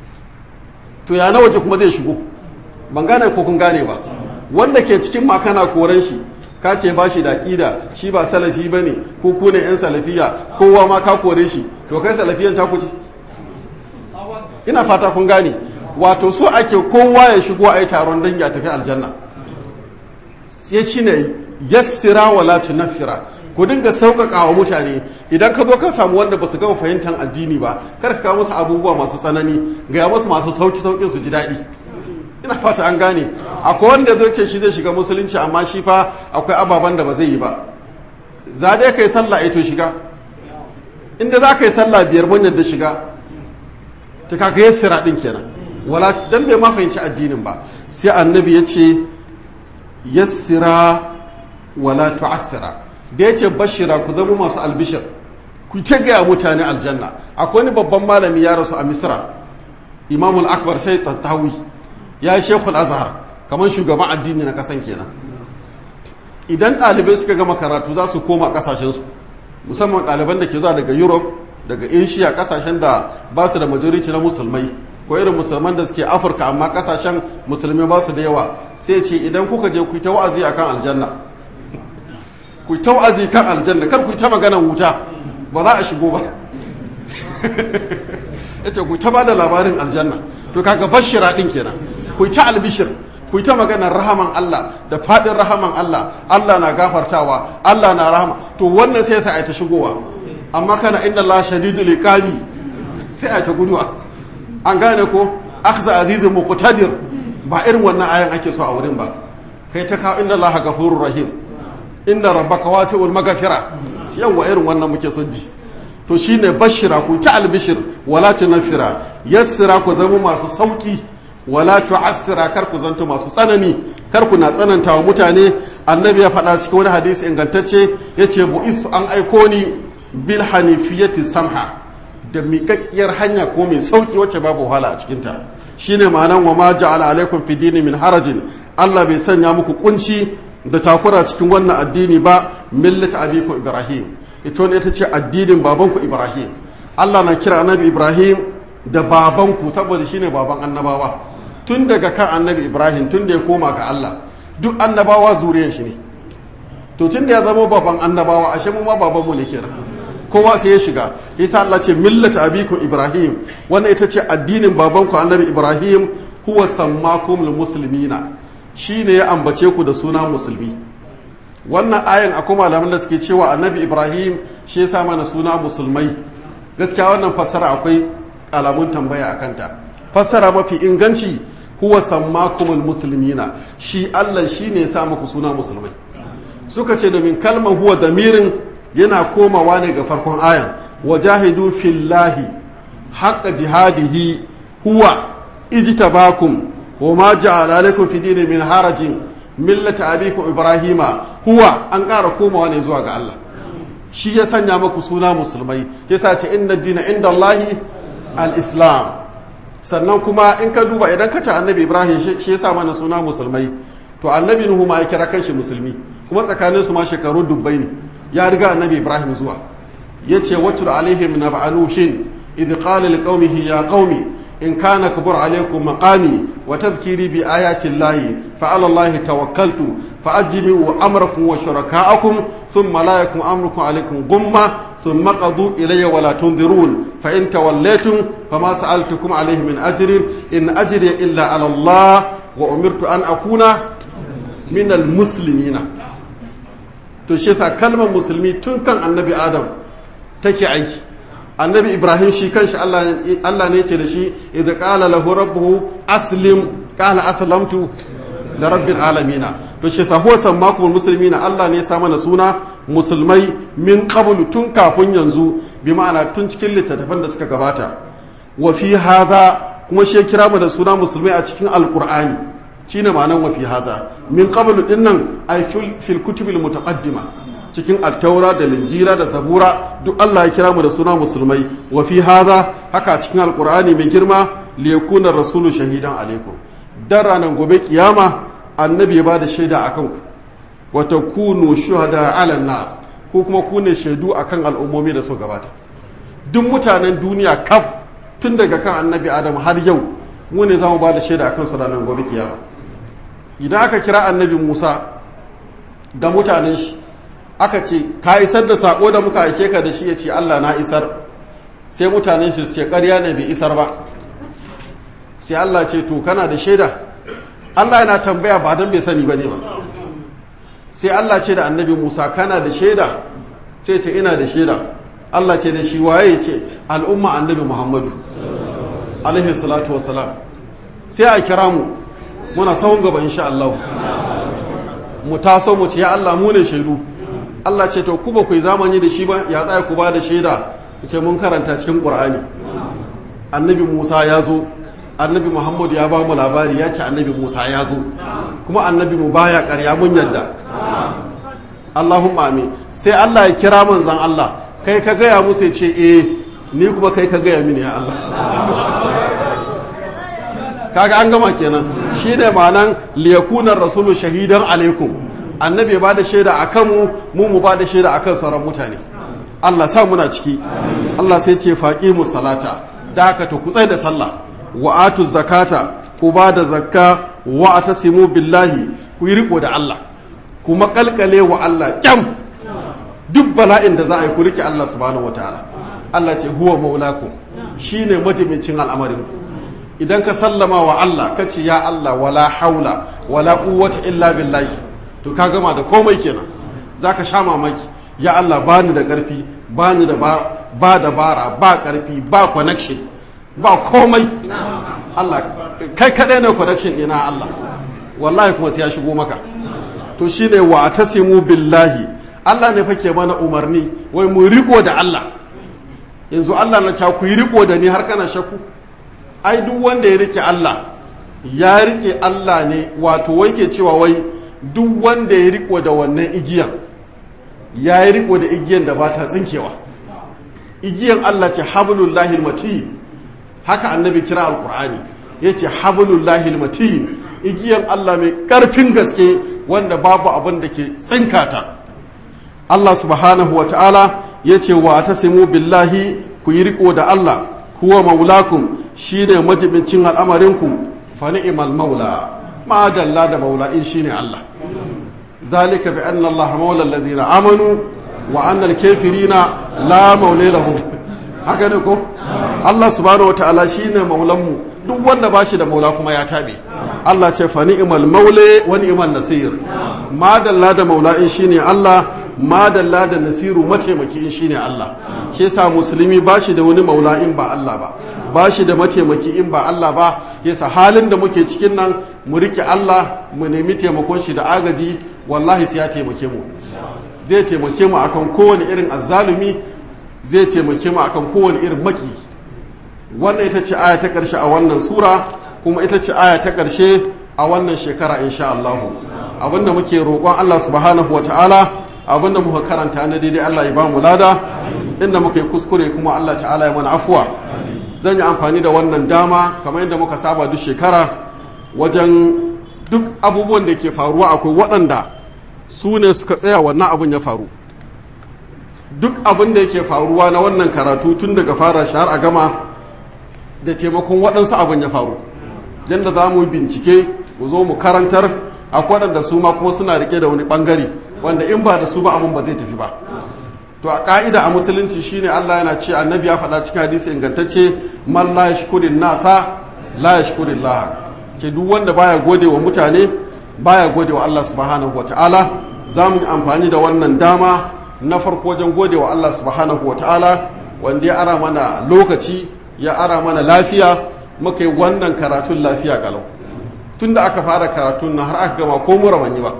to ya na waje kuma zai shigo ban gane ko kun gane ba wanda ke cikin maka na koren shi ka ce ba shi da ƙida shi ba salafi ba ne ko ku ne 'yan salafiya kowa ma ka kore shi to kai salafiyan ta kuce ina fata kun gane wato so ake kowa ya shigo a yi taron dangi a tafi aljanna sai shi ne yassira wala tunaffira ku dinga sauƙaƙa wa mutane idan ka zo ka samu wanda ba su gama fahimtar addini ba kar ka kawo musu abubuwa masu tsanani ga musu masu sauki sauƙin su ji daɗi ina fata an gane akwai wanda zai ce shi zai shiga musulunci amma shi fa akwai ababen da ba zai yi ba za dai kai sallah ito shiga inda za ka yi sallah biyar mun yadda shiga ta kaka yassira din kenan wala dan bai ma fahimci addinin ba sai annabi ya ce yassira wala tu'assira da ya ce bashira ku zama masu albishir ku ta gaya mutane aljanna akwai wani babban malami ya rasu a misra imamul akbar sai tattawi ya yi shekul azhar kamar shugaban addini na kasan kenan idan ɗalibai suka gama karatu za su koma ƙasashensu musamman ɗaliban da ke zuwa daga europe daga asia ƙasashen da ba su da majority na musulmai ko irin musulman da suke afirka amma ƙasashen musulmai ba su da yawa sai ce idan kuka je ku yi ta wa'azi akan aljanna ku yi ta wa'azi kan aljanna kar ku yi ta maganan wuta ba za a shigo ba ya ce ku ta ba da labarin aljanna to kaga bashira ɗin kenan ku ta albishir ku ta maganar rahaman Allah da faɗin rahaman Allah Allah na gafartawa Allah na rahama to wannan sai sa a ta shigowa amma kana inna Allah shadidul iqabi sai a ta guduwa an gane ko akhza azizun muqtadir ba irin wannan ayan ake so a wurin ba kai ta kawo inna Allah ghafurur rahim inna rabbaka wasi'ul maghfira yawa irin wannan muke son ji to shine bashira ku ta albishir wala tunfira yassira ku zama masu sauki wala tu'assira kar ku zanto masu tsanani kar ku na tsananta wa mutane annabi ya faɗa cikin wani hadisi ingantacce yace bu'istu an aiko ni bil hanifiyati samha da miƙaƙƙiyar hanya ko mai sauki wacce babu wahala a cikin ta shine ma'anan wa ma ja'ala alaikum fi dini min harajin Allah bai sanya muku kunci da takura cikin wannan addini ba millat abikum ibrahim ita ne ita ce addinin babanku ibrahim Allah na kira annabi ibrahim da babanku saboda shine baban annabawa tun daga kan annabi ibrahim tun da ya koma ga allah duk annabawa zuriyar shi ne to tun da ya zama baban annabawa ashe mu ma babanmu ne kenan kowa sai ya shiga yasa allah ce millata abikum ibrahim wannan ita ce addinin babanku annabi ibrahim huwa sammakum muslimina shine ya ambace ku da suna musulmi wannan ayan akwai malaman da suke cewa annabi ibrahim shi ya sa mana suna musulmai gaskiya wannan fassara akwai alamun tambaya a kanta fassara mafi inganci huwa sammakumul muslimina shi Allah shine ya sa muku suna musulmai suka ce domin kalmar huwa damirin yana komawa ne ga farkon ayan wajahidu fillahi haqqa jihadihi huwa ijtabakum wa ma ja'ala alaikum fi dini min harajin millata abikum ibrahima huwa an ƙara komawa ne zuwa ga Allah shi ya sanya muku suna musulmai yasa ce inna dina inda Allahi al-islam sannan kuma in ka duba idan ka ce annabi ibrahim shi ya sa mana suna musulmai to annabi nuhu ma ya kira kanshi musulmi kuma tsakanin su ma shekaru dubbai ne ya riga annabi ibrahim zuwa ya ce watul alaihim na ba'anuhin idh qala liqaumihi ya qaumi in kana kabur alaikum maqami wa tadhkiri bi ayati llahi fa ala allahi tawakkaltu fa ajmi'u amrakum wa shuraka'akum thumma la yakun amrukum alaikum gumma ثم قضوا إلي ولا تنظرون فإن توليتم فما سألتكم عليه من أجر إن أجري إلا على الله وأمرت أن أكون من المسلمين تشيسا كلمة مسلمي تنكن النبي آدم تكي عيش النبي إبراهيم شي كانش الله الله نيتي لشي إذا قال له ربه أسلم قال أسلمت لرب العالمين to shi huwa sammakumul muslimina Allah ne ya sa mana suna musulmai min qablu tun kafin yanzu bi ma'ana tun cikin littattafan da suka gabata wa fi hadha kuma shi kira mu da suna musulmai a cikin alqur'ani shine ma'anan wa fi hadha min qablu dinnan ay fil kutubil mutaqaddima cikin at-taura da linjira da zabura duk Allah ya kira mu da suna musulmai wa fi hadha haka cikin alqur'ani mai girma liyakuna rasulu shahidan alaikum dan ranar gobe kiyama annabi ya ba da shaida a kanku wata kunu shuhada ala nas ko kuma ku ne shaidu a kan al'ummomi da su gabata duk mutanen duniya kaf tun daga kan annabi adam har yau mu ne za mu ba da shaida a kansu ranar gobe kiyama idan aka kira annabi musa da mutanen shi aka ce ka isar da sako da muka aike ka da shi ya ce allah na isar sai mutanen shi su ce karya ne bai isar ba sai allah ce to kana da shaida Allah yana tambaya ba don bai sani ba ne ba sai Allah ce da annabi Musa kana da shaida sai ce ina da shaida Allah ce da shi waye ce al'umma annabi Muhammadu alaihi salatu wassalam sai a kira mu muna sahun gaba insha Allah mu taso mu ce ya Allah mu ne shaidu Allah ce to ku ba ku yi zamani da shi ba ya tsaya ku ba da shaida ce mun karanta cikin Qur'ani annabi Musa ya zo annabi muhammadu ya ba mu labari ya ce annabi musa ya zo kuma annabi mu baya karya mun yadda allahumma amin sai allah ya kira manzan allah kai ka gaya musu ya ce eh ni kuma kai ka gaya mini ya allah kaga an gama kenan shine ma'anan liyakunar rasulu shahidan alaikum annabi ba da shaida a kanmu mu mu ba da shaida a kan sauran mutane Allah sa muna ciki Allah sai ce faƙi mu salata da haka to ku da sallah wa atu zakata ku ba da zakka wa atasimu billahi ku yi riko da Allah ku makalkale wa Allah kyam duk bala'in da za a yi ku rike Allah subhanahu wataala Allah ce huwa maulakum shine majimincin al'amarin idan ka sallama wa Allah ka ce ya Allah wala haula wala quwwata illa billahi to ka gama da komai kenan za ka sha mamaki ya Allah ba ni da ƙarfi ba ni da ba dabara ba ƙarfi ba connection ba komai Allah kai kaɗai ne connection ɗina Allah wallahi kuma sai ya shigo maka to shine wa tasimu billahi Allah ne fake mana umarni wai mu riko da Allah yanzu Allah na ca ku yi riko da ni har kana shakku ai duk wanda ya rike Allah ya rike Allah ne wato wai ke cewa wai duk wanda ya riko da wannan igiyan ya yi riko da igiyan da ba ta tsinkewa igiyan Allah ce hablullahi matin haka annabi kira alkur'ani ya ce hablullahi matin igiyan Allah mai karfin gaske wanda babu abin da ke tsinkata Allah subhanahu wa ta'ala ya ce wa tasimu billahi ku yi riko da Allah kuwa maulakum shine majibincin al'amarinku fa ni'mal maula ma dalla da maula in shine Allah zalika bi anna Allah maula alladhina amanu wa anna al-kafirina la maula lahum haka ne ko Allah subhanahu wataala shine maulan mu duk wanda bashi da maula kuma ya tabe Allah ce fa ni'mal maula wa ni'mal nasir ma dalla da maula in shine Allah ma dalla da nasiru mataimaki in shine Allah shi yasa musulmi bashi da wani maula in ba Allah ba ba shi da mataimaki in ba Allah ba yasa halin da muke cikin nan mu rike Allah mu nemi taimakon shi da agaji wallahi sai ya taimake mu zai taimake mu akan kowane irin azzalumi zai taimake mu akan kowane irin maki wannan ita ce aya ta karshe a wannan sura kuma ita ce aya ta karshe a wannan shekara insha Allah abinda muke roƙon Allah subhanahu wataala abinda muka karanta na daidai Allah ya ba mu lada inda muka yi kuskure kuma Allah ta'ala ya mana afuwa zan yi amfani da wannan dama kamar yadda muka saba duk shekara wajen duk abubuwan da ke faruwa akwai waɗanda su ne suka tsaya wannan abin ya faru duk abin da yake faruwa na wannan karatu tun daga fara shahar a gama da taimakon waɗansu abin ya faru yadda za mu bincike mu zo mu karantar akwai waɗanda su ma kuma suna rike da wani ɓangare wanda in ba da su ba abin ba zai tafi ba to a ka'ida a musulunci shine Allah yana ce annabi ya faɗa cikin hadisi ingantacce man la yashkurin nasa la yashkurin Allah ce duk wanda baya gode wa mutane baya gode wa Allah subhanahu wataala za mu yi amfani da wannan dama na farko wajen gode wa Allah subhanahu wataala wanda ya ara mana lokaci ya ara mana lafiya muka yi wannan karatun lafiya galau tun da aka fara karatun na har aka gama ko mura ban yi ba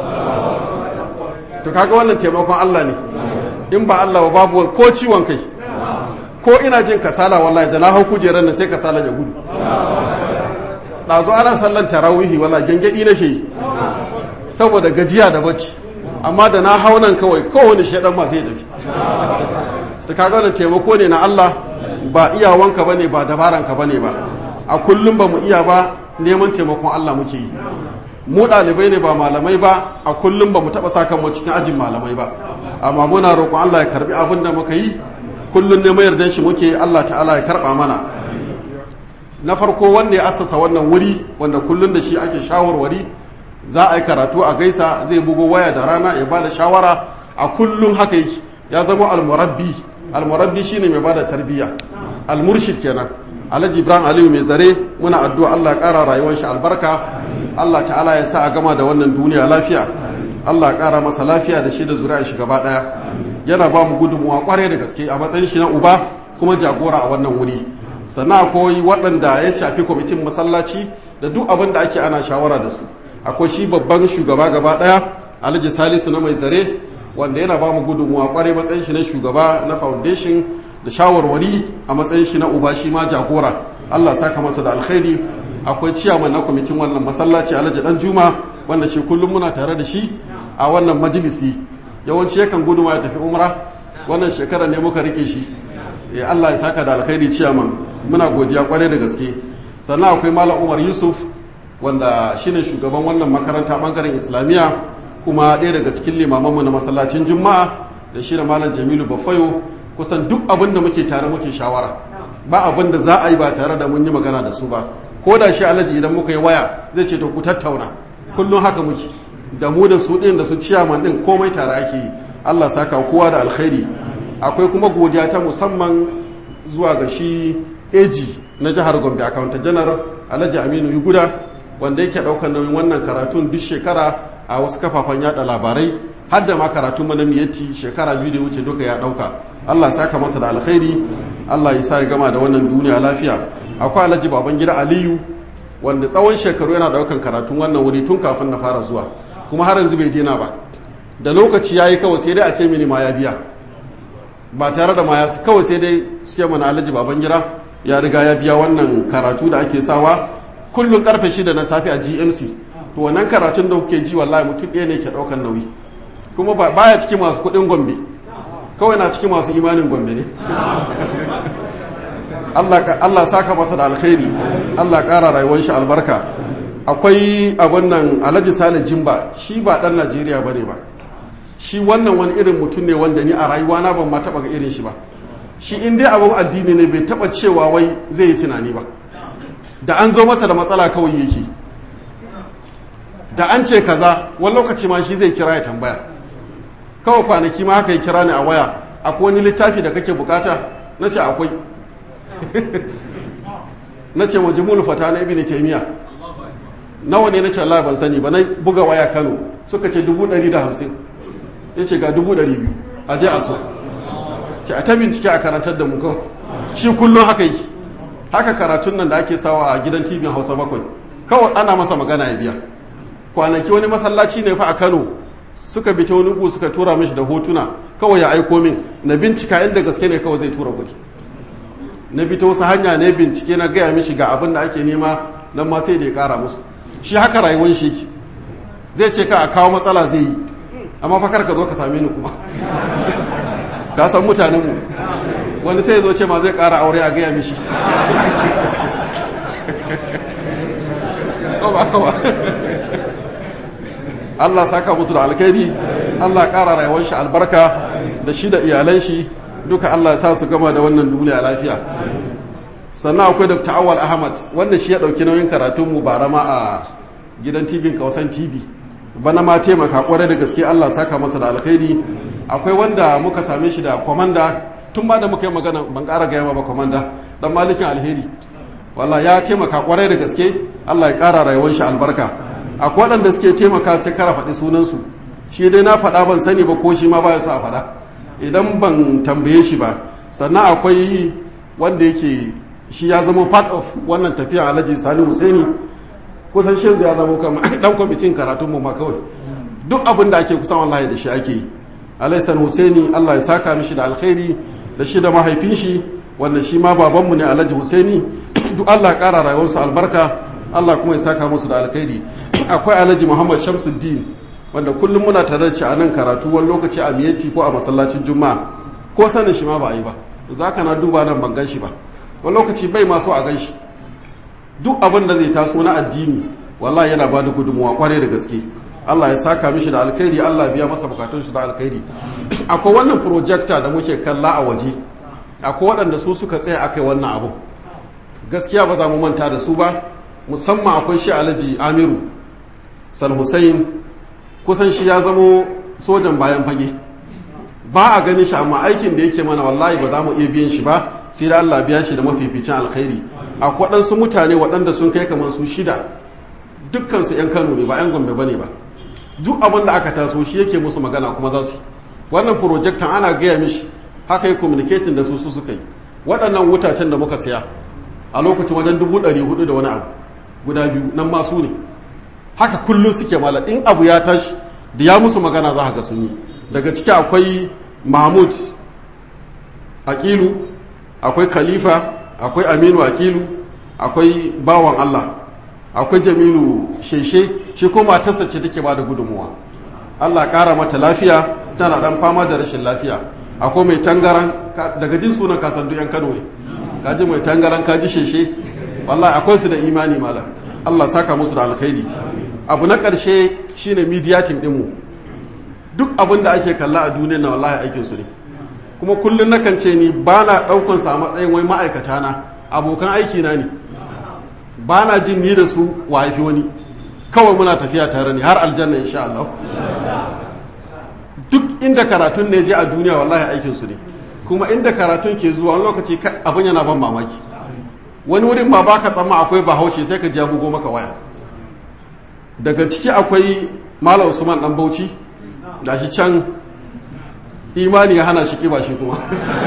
to kaga wannan taimakon Allah ne in ba Allah ba babu ko ciwon kai ko ina jin kasala wallahi da na hau kujerar nan sai kasala ya gudu ɗazu ana sallan tarawihi wala gangadi nake yi saboda gajiya da bacci amma da na hau nan kawai kowane shaidan ma zai tafi ta kaga wannan taimako ne na Allah ba iyawanka bane ba dabaranka bane ba a kullum ba mu iya ba neman taimakon Allah muke yi mu ɗalibai ne ba malamai ba a kullum ba mu taɓa sa kanmu cikin ajin malamai ba amma muna roƙon Allah ya karbi abin da muka yi kullum ne mayar dan shi muke Allah ta'ala ya karɓa mana na farko wanda ya assasa wannan wuri wanda kullum da shi ake shawarwari za a yi karatu a gaisa zai bugo waya da rana ya bada shawara a kullum haka yake ya zama almurabbi almurabbi shine mai bada tarbiyya almurshid kenan alhaji ibrahim aliyu mai zare muna addu'a Allah ya ƙara rayuwar shi albarka Allah ta'ala ya sa a gama da wannan duniya lafiya Allah ya ƙara masa lafiya da shi da zuri'a shi gaba ɗaya yana ba mu gudunmuwa ƙwarai da gaske a matsayin shi na uba kuma jagora a wannan wuri sannan akwai waɗanda ya shafi kwamitin masallaci da duk abin da ake ana shawara da su akwai shi babban shugaba gaba ɗaya alhaji salisu na mai zare wanda yana ba mu gudunmuwa ƙwarai matsayin shi na shugaba na foundation da shawarwari a matsayin shi na uba shi ma jagora Allah saka masa da alkhairi akwai ciyaman na kwamitin wannan masallaci alhaji dan juma wanda shi kullum muna tare da shi a wannan majalisi yawanci yakan gudu ya tafi umra wannan shekara ne muka rike shi eh Allah ya saka da alkhairi ciyaman muna godiya kwarai da gaske sannan akwai malam umar yusuf wanda shine shugaban wannan makaranta bangaren islamiyya kuma ɗaya daga cikin limamanmu na masallacin juma'a da shi da malam jamilu bafayo kusan duk abin da muke tare muke shawara ba abin da za a yi ba tare da mun yi magana da su ba ko da shi alaji idan muka yi waya zai ce to ku tattauna kullum haka muke da mu da su ɗin da su ciyaman ɗin komai tare ake yi allah saka kowa da alkhairi akwai kuma godiya ta musamman zuwa ga shi eji na jihar gombe akawunta janar alhaji aminu yuguda wanda yake ɗaukar nauyin wannan karatun duk shekara a wasu kafafen yada labarai har da ma karatun mana miyatti shekara biyu da wuce duka ya ɗauka allah saka masa da alkhairi allah ya sa ya gama da wannan duniya lafiya akwai alhaji baban gida aliyu wanda tsawon shekaru yana ɗaukan karatun wannan wuri tun kafin na fara zuwa kuma har yanzu bai daina ba da lokaci ya yi kawai sai dai a ce mini ma ya biya ba tare da ma ya kawai sai dai suke mana alhaji baban gida ya riga ya biya wannan karatu da ake sawa kullum karfe shida na safe a gmc to wannan karatun da kuke ji wallahi mutum ɗaya ne ke ɗaukan nauyi kuma baya cikin masu kuɗin gombe kawai na cikin masu imanin gombe ne Allah saka masa da alkhairi Allah ƙara rayuwar shi albarka akwai abin nan alhaji sale jimba shi ba ɗan najeriya ba ne ba shi wannan wani irin mutum ne wanda ni a rayuwa na ban ma taɓa ga irin shi ba shi in dai abin addini ne bai taɓa cewa wai zai yi tunani ba da an zo masa da matsala kawai yake da an ce kaza wani lokaci ma shi zai kira ya tambaya kawai kwanaki ma haka ya kira ni a waya akwai wani littafi da kake bukata na ce akwai na ce majimul fata na ibn taymiya nawa ne na ce Allah ban sani ba na buga waya Kano suka ce dubu ɗari da hamsin ya ce ga dubu ɗari biyu a je a so ce a ta bincike a karantar da mu kawai shi kullum haka yi haka karatun nan da ake sawa a gidan tv hausa bakwai kawai ana masa magana ya biya kwanaki wani masallaci ne fa a kano suka bi ta wani gu suka tura mishi da hotuna kawai ya aiko min na bincika inda gaske ne kawai zai tura kuɗi na bi ta wasu hanya ne bincike na gaya mishi ga abin da ake nema nan ma sai da ya kara musu shi haka rayuwar shi yake zai ce ka a kawo matsala zai yi amma fa kar ka zo ka same ni kuma ka san mutanen mu wani sai ya zo ce ma zai kara aure a gaya mishi Allah saka musu da alkhairi Allah ƙara rayuwar shi albarka da shi da iyalan shi duka Allah ya sa su gama da wannan duniya lafiya sannan akwai Dr. Awal Ahmad wanda shi ya ɗauki nauyin karatun mu bara ma a gidan TV Kausan TV bana ma taimaka kwarai da gaske Allah saka masa da alkhairi akwai wanda muka same shi da komanda tun ba da muka yi magana ban ƙara gaya ma ba komanda dan malikin alheri walla ya taimaka kwarai da gaske Allah ya ƙara rayuwar shi albarka akwai waɗanda suke taimaka sai kara faɗi sunansu shi dai na faɗa ban sani ba ko shi ma ba su a faɗa idan ban tambaye shi ba sannan akwai wanda yake shi ya zama part of wannan tafiya alhaji sani husaini kusan shi yanzu ya zama kama dan kwamitin karatun mu ma kawai duk abin da ake kusan wallahi da shi ake yi alhaji sani husaini allah ya saka mishi da alkhairi da shi da mahaifin shi wanda shi ma babanmu ne alhaji husaini duk allah ƙara rayuwarsu albarka allah kuma ya saka musu da alkhairi akwai alhaji muhammad shamsuddin wanda kullum muna tare da shi a nan karatu wani lokaci a miyati ko a masallacin juma'a ko sanin shi ma ba a yi ba za ka na duba nan ban gan shi ba wani lokaci bai masu a gan shi duk abin da zai taso na addini wallahi yana ba da gudunmuwa kwarai da gaske Allah ya saka mishi da alkhairi Allah biya masa bukatun shi da alkhairi akwai wannan projector da muke kalla a waje akwai waɗanda su suka tsaya akai wannan abu gaskiya ba za mu manta da su ba musamman akwai shi alhaji amiru sal hussein kusan shi ya zamo sojan bayan fage ba a ganin shi amma aikin da yake mana wallahi ba za mu iya biyan shi ba sai da Allah biya shi da mafificin alkhairi akwai waɗansu mutane waɗanda sun kai kamar su shida dukkan su 'yan Kano ne ba 'yan Gombe bane ba duk abin da aka taso shi yake musu magana kuma za su wannan projectan ana gaya mishi haka yi communicating da su su suka yi waɗannan wutacen da muka siya a lokacin wajen dubu ɗari hudu da wani abu guda biyu nan masu ne haka kullum suke mala in abu ya tashi da ya musu magana za ga sun yi daga ciki akwai mahmud aqilu akwai khalifa akwai aminu aqilu akwai bawan allah akwai jamilu sheshe shi ko matarsa ce take ba da gudunmuwa allah kara mata lafiya tana dan fama da rashin lafiya akwai mai tangaran daga jin sunan kasan duk yan kano ne kaji mai tangaran kaji sheshe wallahi akwai su da imani malam Allah saka musu da alkhairi abu na ƙarshe shine media team ɗinmu duk abin da ake kalla a duniya na wallahi aikin su ne kuma kullum nakan ce ni ba na ɗaukan sa a matsayin wai ma'aikata na abokan aiki na ne ba na jin ni da su wa haifi wani kawai muna tafiya tare ne har aljanna insha Allah duk inda karatun ne je a duniya wallahi aikin su ne kuma inda karatun ke zuwa wani lokaci abin yana ban mamaki wani wurin ma baka tsamma akwai bahaushe sai ka ji bugo maka waya daga ciki akwai malam usman dan bauchi da shi can imani ya hana shi kiba shi kuma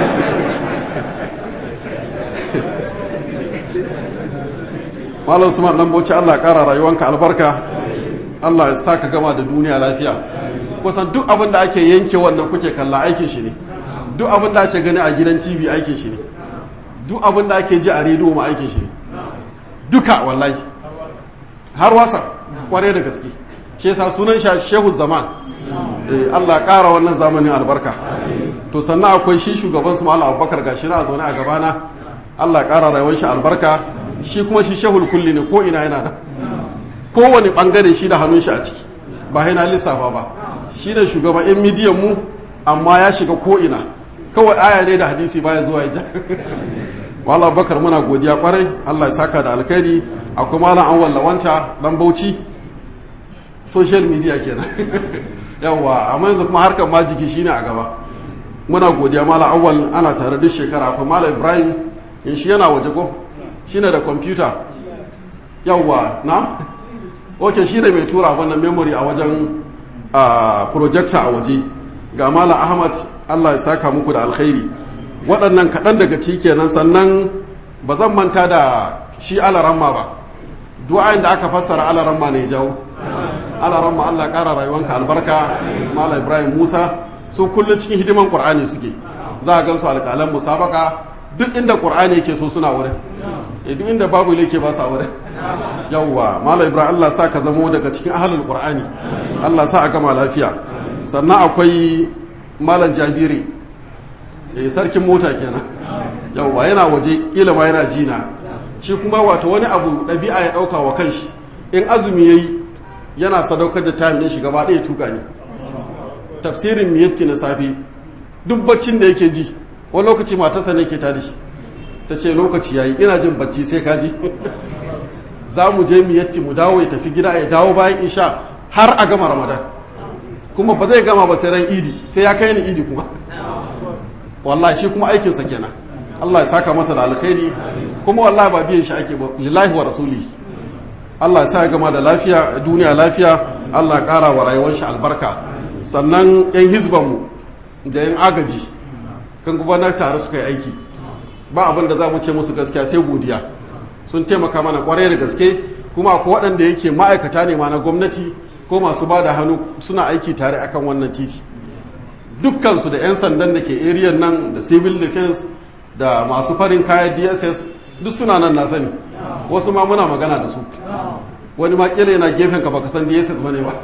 malam usman dan bauchi Allah kara rayuwanka albarka Allah ya saka gama da duniya lafiya kusan duk abin da ake yanke wannan kuke kalla aikin shi ne duk abin da ake gani a gidan tv aikin shi ne duk abin da ake ji a rediyo ma aikin shi ne duka wallahi har wasa kware da gaske shi yasa sunan shi shehu zaman eh Allah ƙara wannan zamanin albarka to sannan akwai shi shugaban su Malam Abubakar gashi na zaune a gabana Allah ƙara rayuwar shi albarka shi kuma shi shehul kulli ne ko ina yana da kowane bangare shi da hannun shi a ciki ba yana lissafa ba shi ne shugaban yan midiyan mu amma ya shiga ko ina kawai aya ne da hadisi baya zuwa ya ja Malam Abubakar muna godiya kwarai Allah ya saka da alkhairi akwai Malam Anwar Lawanta dan Bauchi social media kenan yawa amma yanzu kuma harkar majiki shine a gaba muna godiya mala awwal ana tare duk shekara akwai mala ibrahim in shi yana waje ko shine da kwamfuta yawa na ok shine mai tura wannan memory a wajen projector a waje ga mala ahmad allah ya saka muku da alkhairi waɗannan kaɗan daga ciki kenan sannan ba zan manta da shi alaramma ba du'ayin da aka fassara alaramma ne jawo alaramma Allah ƙara rayuwanka albarka Malam Ibrahim Musa su kullum cikin hidiman Qur'ani suke za a gan su alƙalan musabaka duk inda Qur'ani yake so suna wurin duk inda babu yake ba sa wurin yawwa Malam Ibrahim Allah sa ka zamo daga cikin ahlul Qur'ani Allah sa a gama lafiya sannan akwai Malam Jabiri eh sarkin mota kenan yawwa yana waje ilima yana jina shi kuma wato wani abu ɗabi'a ya ɗauka wa kanshi in azumi yayi yana sadaukar da time ne shi gaba ɗaya tuka ne tafsirin miyatti na safe duk baccin da yake ji wani lokaci matarsa ne ke tada shi ta ce lokaci yayi ina jin bacci sai ka ji za mu je miyatti mu dawo ya tafi gida ya dawo bayan isha har a gama ramadan kuma ba zai gama ba sai ran idi sai ya kai ni idi kuma wallahi shi kuma aikinsa kenan Allah ya saka masa da alkhairi kuma wallahi ba biyan shi ake ba lillahi wa rasulihi Allah ya sa ya gama da lafiya duniya lafiya Allah ya ƙara wa rayuwar shi albarka sannan yan hizbanmu da yan agaji kan gudanar tare suka yi aiki ba abin da za mu ce musu gaskiya sai godiya sun taimaka mana kwarai da gaske kuma ko waɗanda yake ma'aikata ne ma na gwamnati ko masu ba da hannu suna aiki tare akan wannan titi dukkansu da 'yan sandan da ke area nan da civil defense da masu farin kayan dss duk suna nan na sani wasu ma muna magana da su wani ma kila yana gefen ka baka san dss bane ba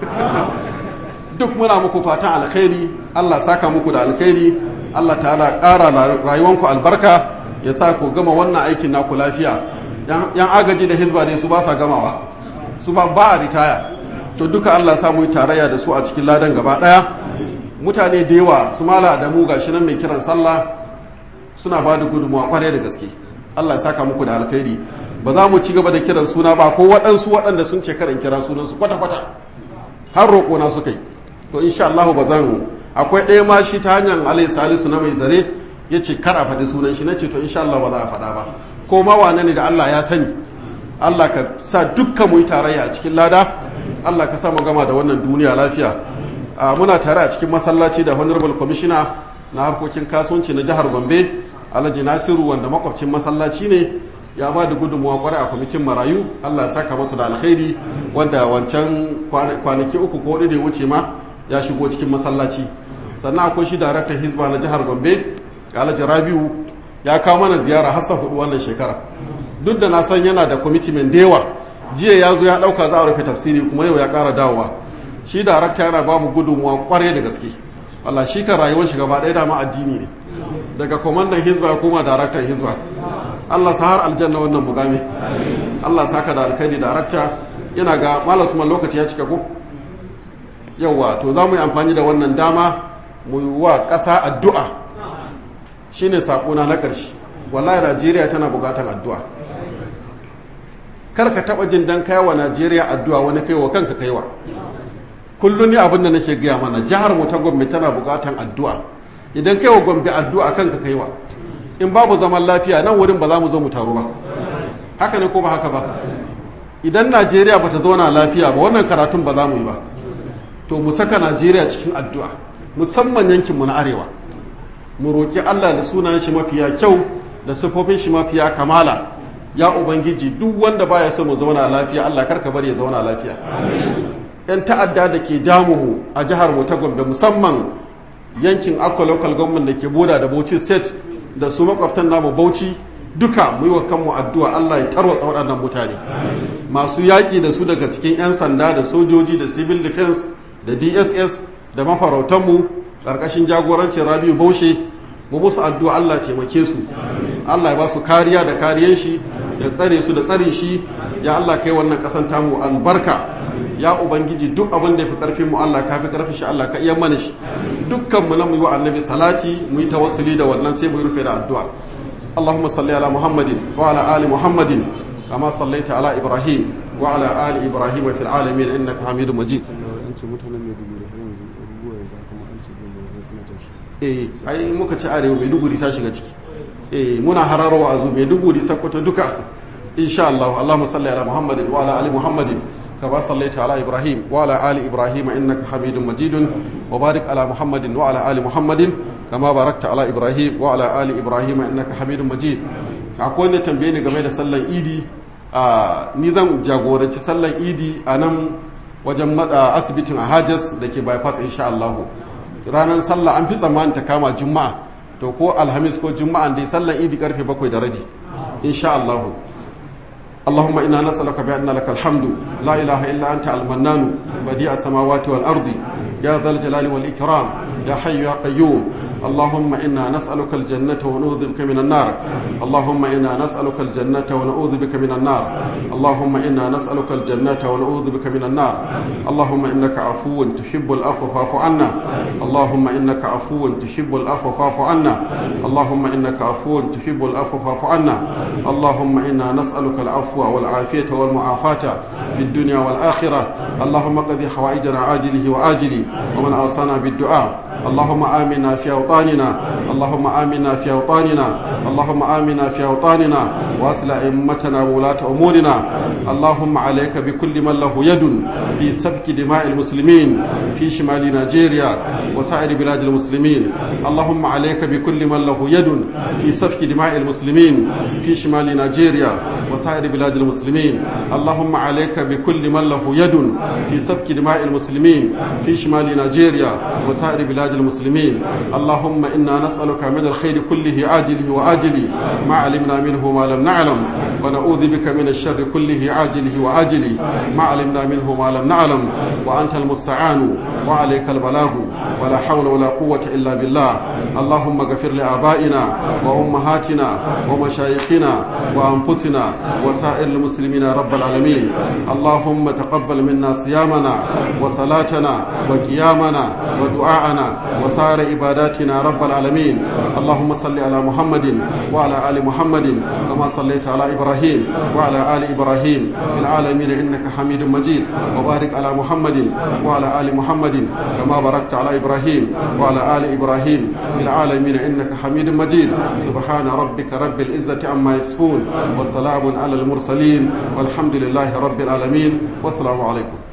duk muna muku fatan alkhairi allah saka muku da alkhairi allah ta'ala ƙara rayuwanku albarka ya sa ku gama wannan aikin naku lafiya yan agaji da hizba ne su ba sa gamawa su ba ba a ritaya to duka allah sa mu yi tarayya da su a cikin ladan gaba ɗaya mutane da yawa su mala da mu gashi nan mai kiran sallah suna ba da gudunmawa kwarai da gaske Allah ya saka muku da alkhairi ba za mu ci gaba da kiran suna ba ko waɗansu waɗanda sun ce karin kira sunansu kwata-kwata har roƙo na suka yi to insha Allah ba zan akwai ɗaya ma shi ta hanyar alai salisu na mai zare ya ce kar a faɗi sunan shi na ce to insha Allah ba za a faɗa ba ko ma wane ne da Allah ya sani Allah ka sa dukkan mu yi tarayya a cikin lada Allah ka sa mu gama da wannan duniya lafiya muna tare a cikin masallaci da honorable commissioner na harkokin kasuwanci na jihar gombe alhaji nasiru wanda makwabcin masallaci ne ya ba da gudunmuwa kwarai a kwamitin marayu allah ya saka masa da alkhairi wanda wancan kwanaki uku ko da ya wuce ma ya shigo cikin masallaci sannan akwai shi daraktan hizba na jihar gombe alhaji rabiu ya kawo mana ziyara hassa hudu wannan shekara duk da na san yana da kwamitimen da yawa jiya ya zo ya dauka za a rufe tafsiri kuma yau ya kara dawowa shi darakta yana ba mu gudunmuwa kwarai da gaske Allah shi kan rayuwar shi gaba ɗaya dama addini ne daga kwamandan hizba ya koma daraktan hizba Allah sa har aljanna wannan mugami Allah saka da alkhairi da rakta yana ga malam Usman lokaci ya cika ko yawa to za mu yi amfani da wannan dama mu yi wa ƙasa addu'a shine sakona na ƙarshe wallahi Najeriya tana buƙatar addu'a kar ka taɓa jin dan kai wa Najeriya addu'a wani kai wa kanka kaiwa kullum ni abin da nake gaya mana jihar mu ta Gombe tana buƙatar addu'a idan kai wa Gombe addu'a kanka kaiwa in babu zaman lafiya nan wurin ba za mu zo mu taru ba haka ne ko ba haka ba idan najeriya ba ta zauna lafiya ba wannan karatun ba za mu yi ba to mu saka najeriya cikin addu'a musamman yankinmu na arewa mu roƙi allah da sunan shi mafiya kyau da siffofin shi mafiya kamala ya ubangiji duk wanda baya so mu zauna lafiya allah karka bari ya zauna lafiya yan ta'adda da ke damu mu a jihar mu ta gombe musamman yankin akwa local government da ke boda da bauchi state da su makwabtan namu bauchi duka mu yi wa kanmu addu'a Allah ya tarwatsa waɗannan mutane masu yaƙi da su daga cikin 'yan sanda da sojoji da civil defense da dss da mafarautanmu ƙarƙashin jagorancin rabiu baushe mu musu addu'a Allah taimake su Allah ya ba su kariya da kariyan shi ya tsare su da tsare shi ya Allah kai wannan ƙasan tamu albarka ya ubangiji duk abin da ya fi ƙarfin mu Allah ka fi ƙarfin shi Allah ka iya mana shi dukkan mu na mu yi wa annabi salati mu yi tawassuli da wannan sai mu yi rufe da addu'a اللهم صل على محمد وعلى آل محمد كما صليت على إبراهيم وعلى آل إبراهيم في العالمين إنك حميد مجيد eh ai muka ci arewa maiduguri ta shiga ciki eh muna hararwa a zo maiduguri sakkwato duka insha Allah Allahumma salli ala Muhammadin wa ala ali Muhammadin كما صليت على إبراهيم وعلى آل إبراهيم إنك حميد مجيد وبارك على محمد وعلى آل محمد كما باركت على إبراهيم وعلى آل إبراهيم إنك حميد مجيد akwai wanda tambaye ni game da sallar idi ni zan jagoranci sallar idi a nan wajen asibitin a hajjas da ke bypass insha Allah ranar sallah an fi tsammanin ta kama juma'a to ko alhamis ko juma'a dai sallar idi karfe bakwai da rabi insha Allah اللهم إنا نسألك بأن لك الحمد لا إله إلا أنت المنان بديع السماوات والأرض يا ذا الجلال والإكرام يا حي يا قيوم اللهم إنا نسألك الجنة ونعوذ بك من النار اللهم إنا نسألك الجنة ونعوذ بك من النار اللهم إنا نسألك الجنة ونعوذ بك من النار اللهم إنك عفو تحب العفو فاعف عنا اللهم إنك عفو تحب العفو فاعف عنا اللهم إنك عفو تحب العفو فاعف عنا اللهم إنا نسألك العفو والعافية والمعافاة في الدنيا والآخرة اللهم قضي حوائجنا عاجله وآجله ومن أوصانا بالدعاء اللهم آمنا في أوطاننا اللهم آمنا في أوطاننا اللهم آمنا في أوطاننا وأصل أئمتنا وولاة أمورنا اللهم عليك بكل من له يد في سفك دماء المسلمين في شمال نيجيريا وسائر بلاد المسلمين اللهم عليك بكل من له يد في سفك دماء المسلمين في شمال نيجيريا وسائر بلاد المسلمين اللهم عليك بكل من له يد في سفك دماء المسلمين في شمال نيجيريا وسائر بلاد المسلمين اللهم إنا نسألك من الخير كله عاجله وآجله ما علمنا منه ما لم نعلم ونعوذ بك من الشر كله عاجله وآجله ما علمنا منه ما لم نعلم وأنت المستعان وعليك البلاغ ولا حول ولا قوة إلا بالله اللهم اغفر لآبائنا وأمهاتنا ومشايخنا وأنفسنا وسائر المسلمين رب العالمين اللهم تقبل منا صيامنا وصلاتنا وقيامنا ودعاءنا وسائر عباداتنا رب العالمين اللهم صل على محمد وعلى آل محمد كما صليت على إبراهيم وعلى آل إبراهيم في العالمين إنك حميد مجيد وبارك على محمد وعلى آل محمد كما باركت على إبراهيم وعلى آل إبراهيم في العالمين إنك حميد مجيد سبحان ربك رب العزة عما يصفون وسلام على المرسلين والحمد لله رب العالمين والسلام عليكم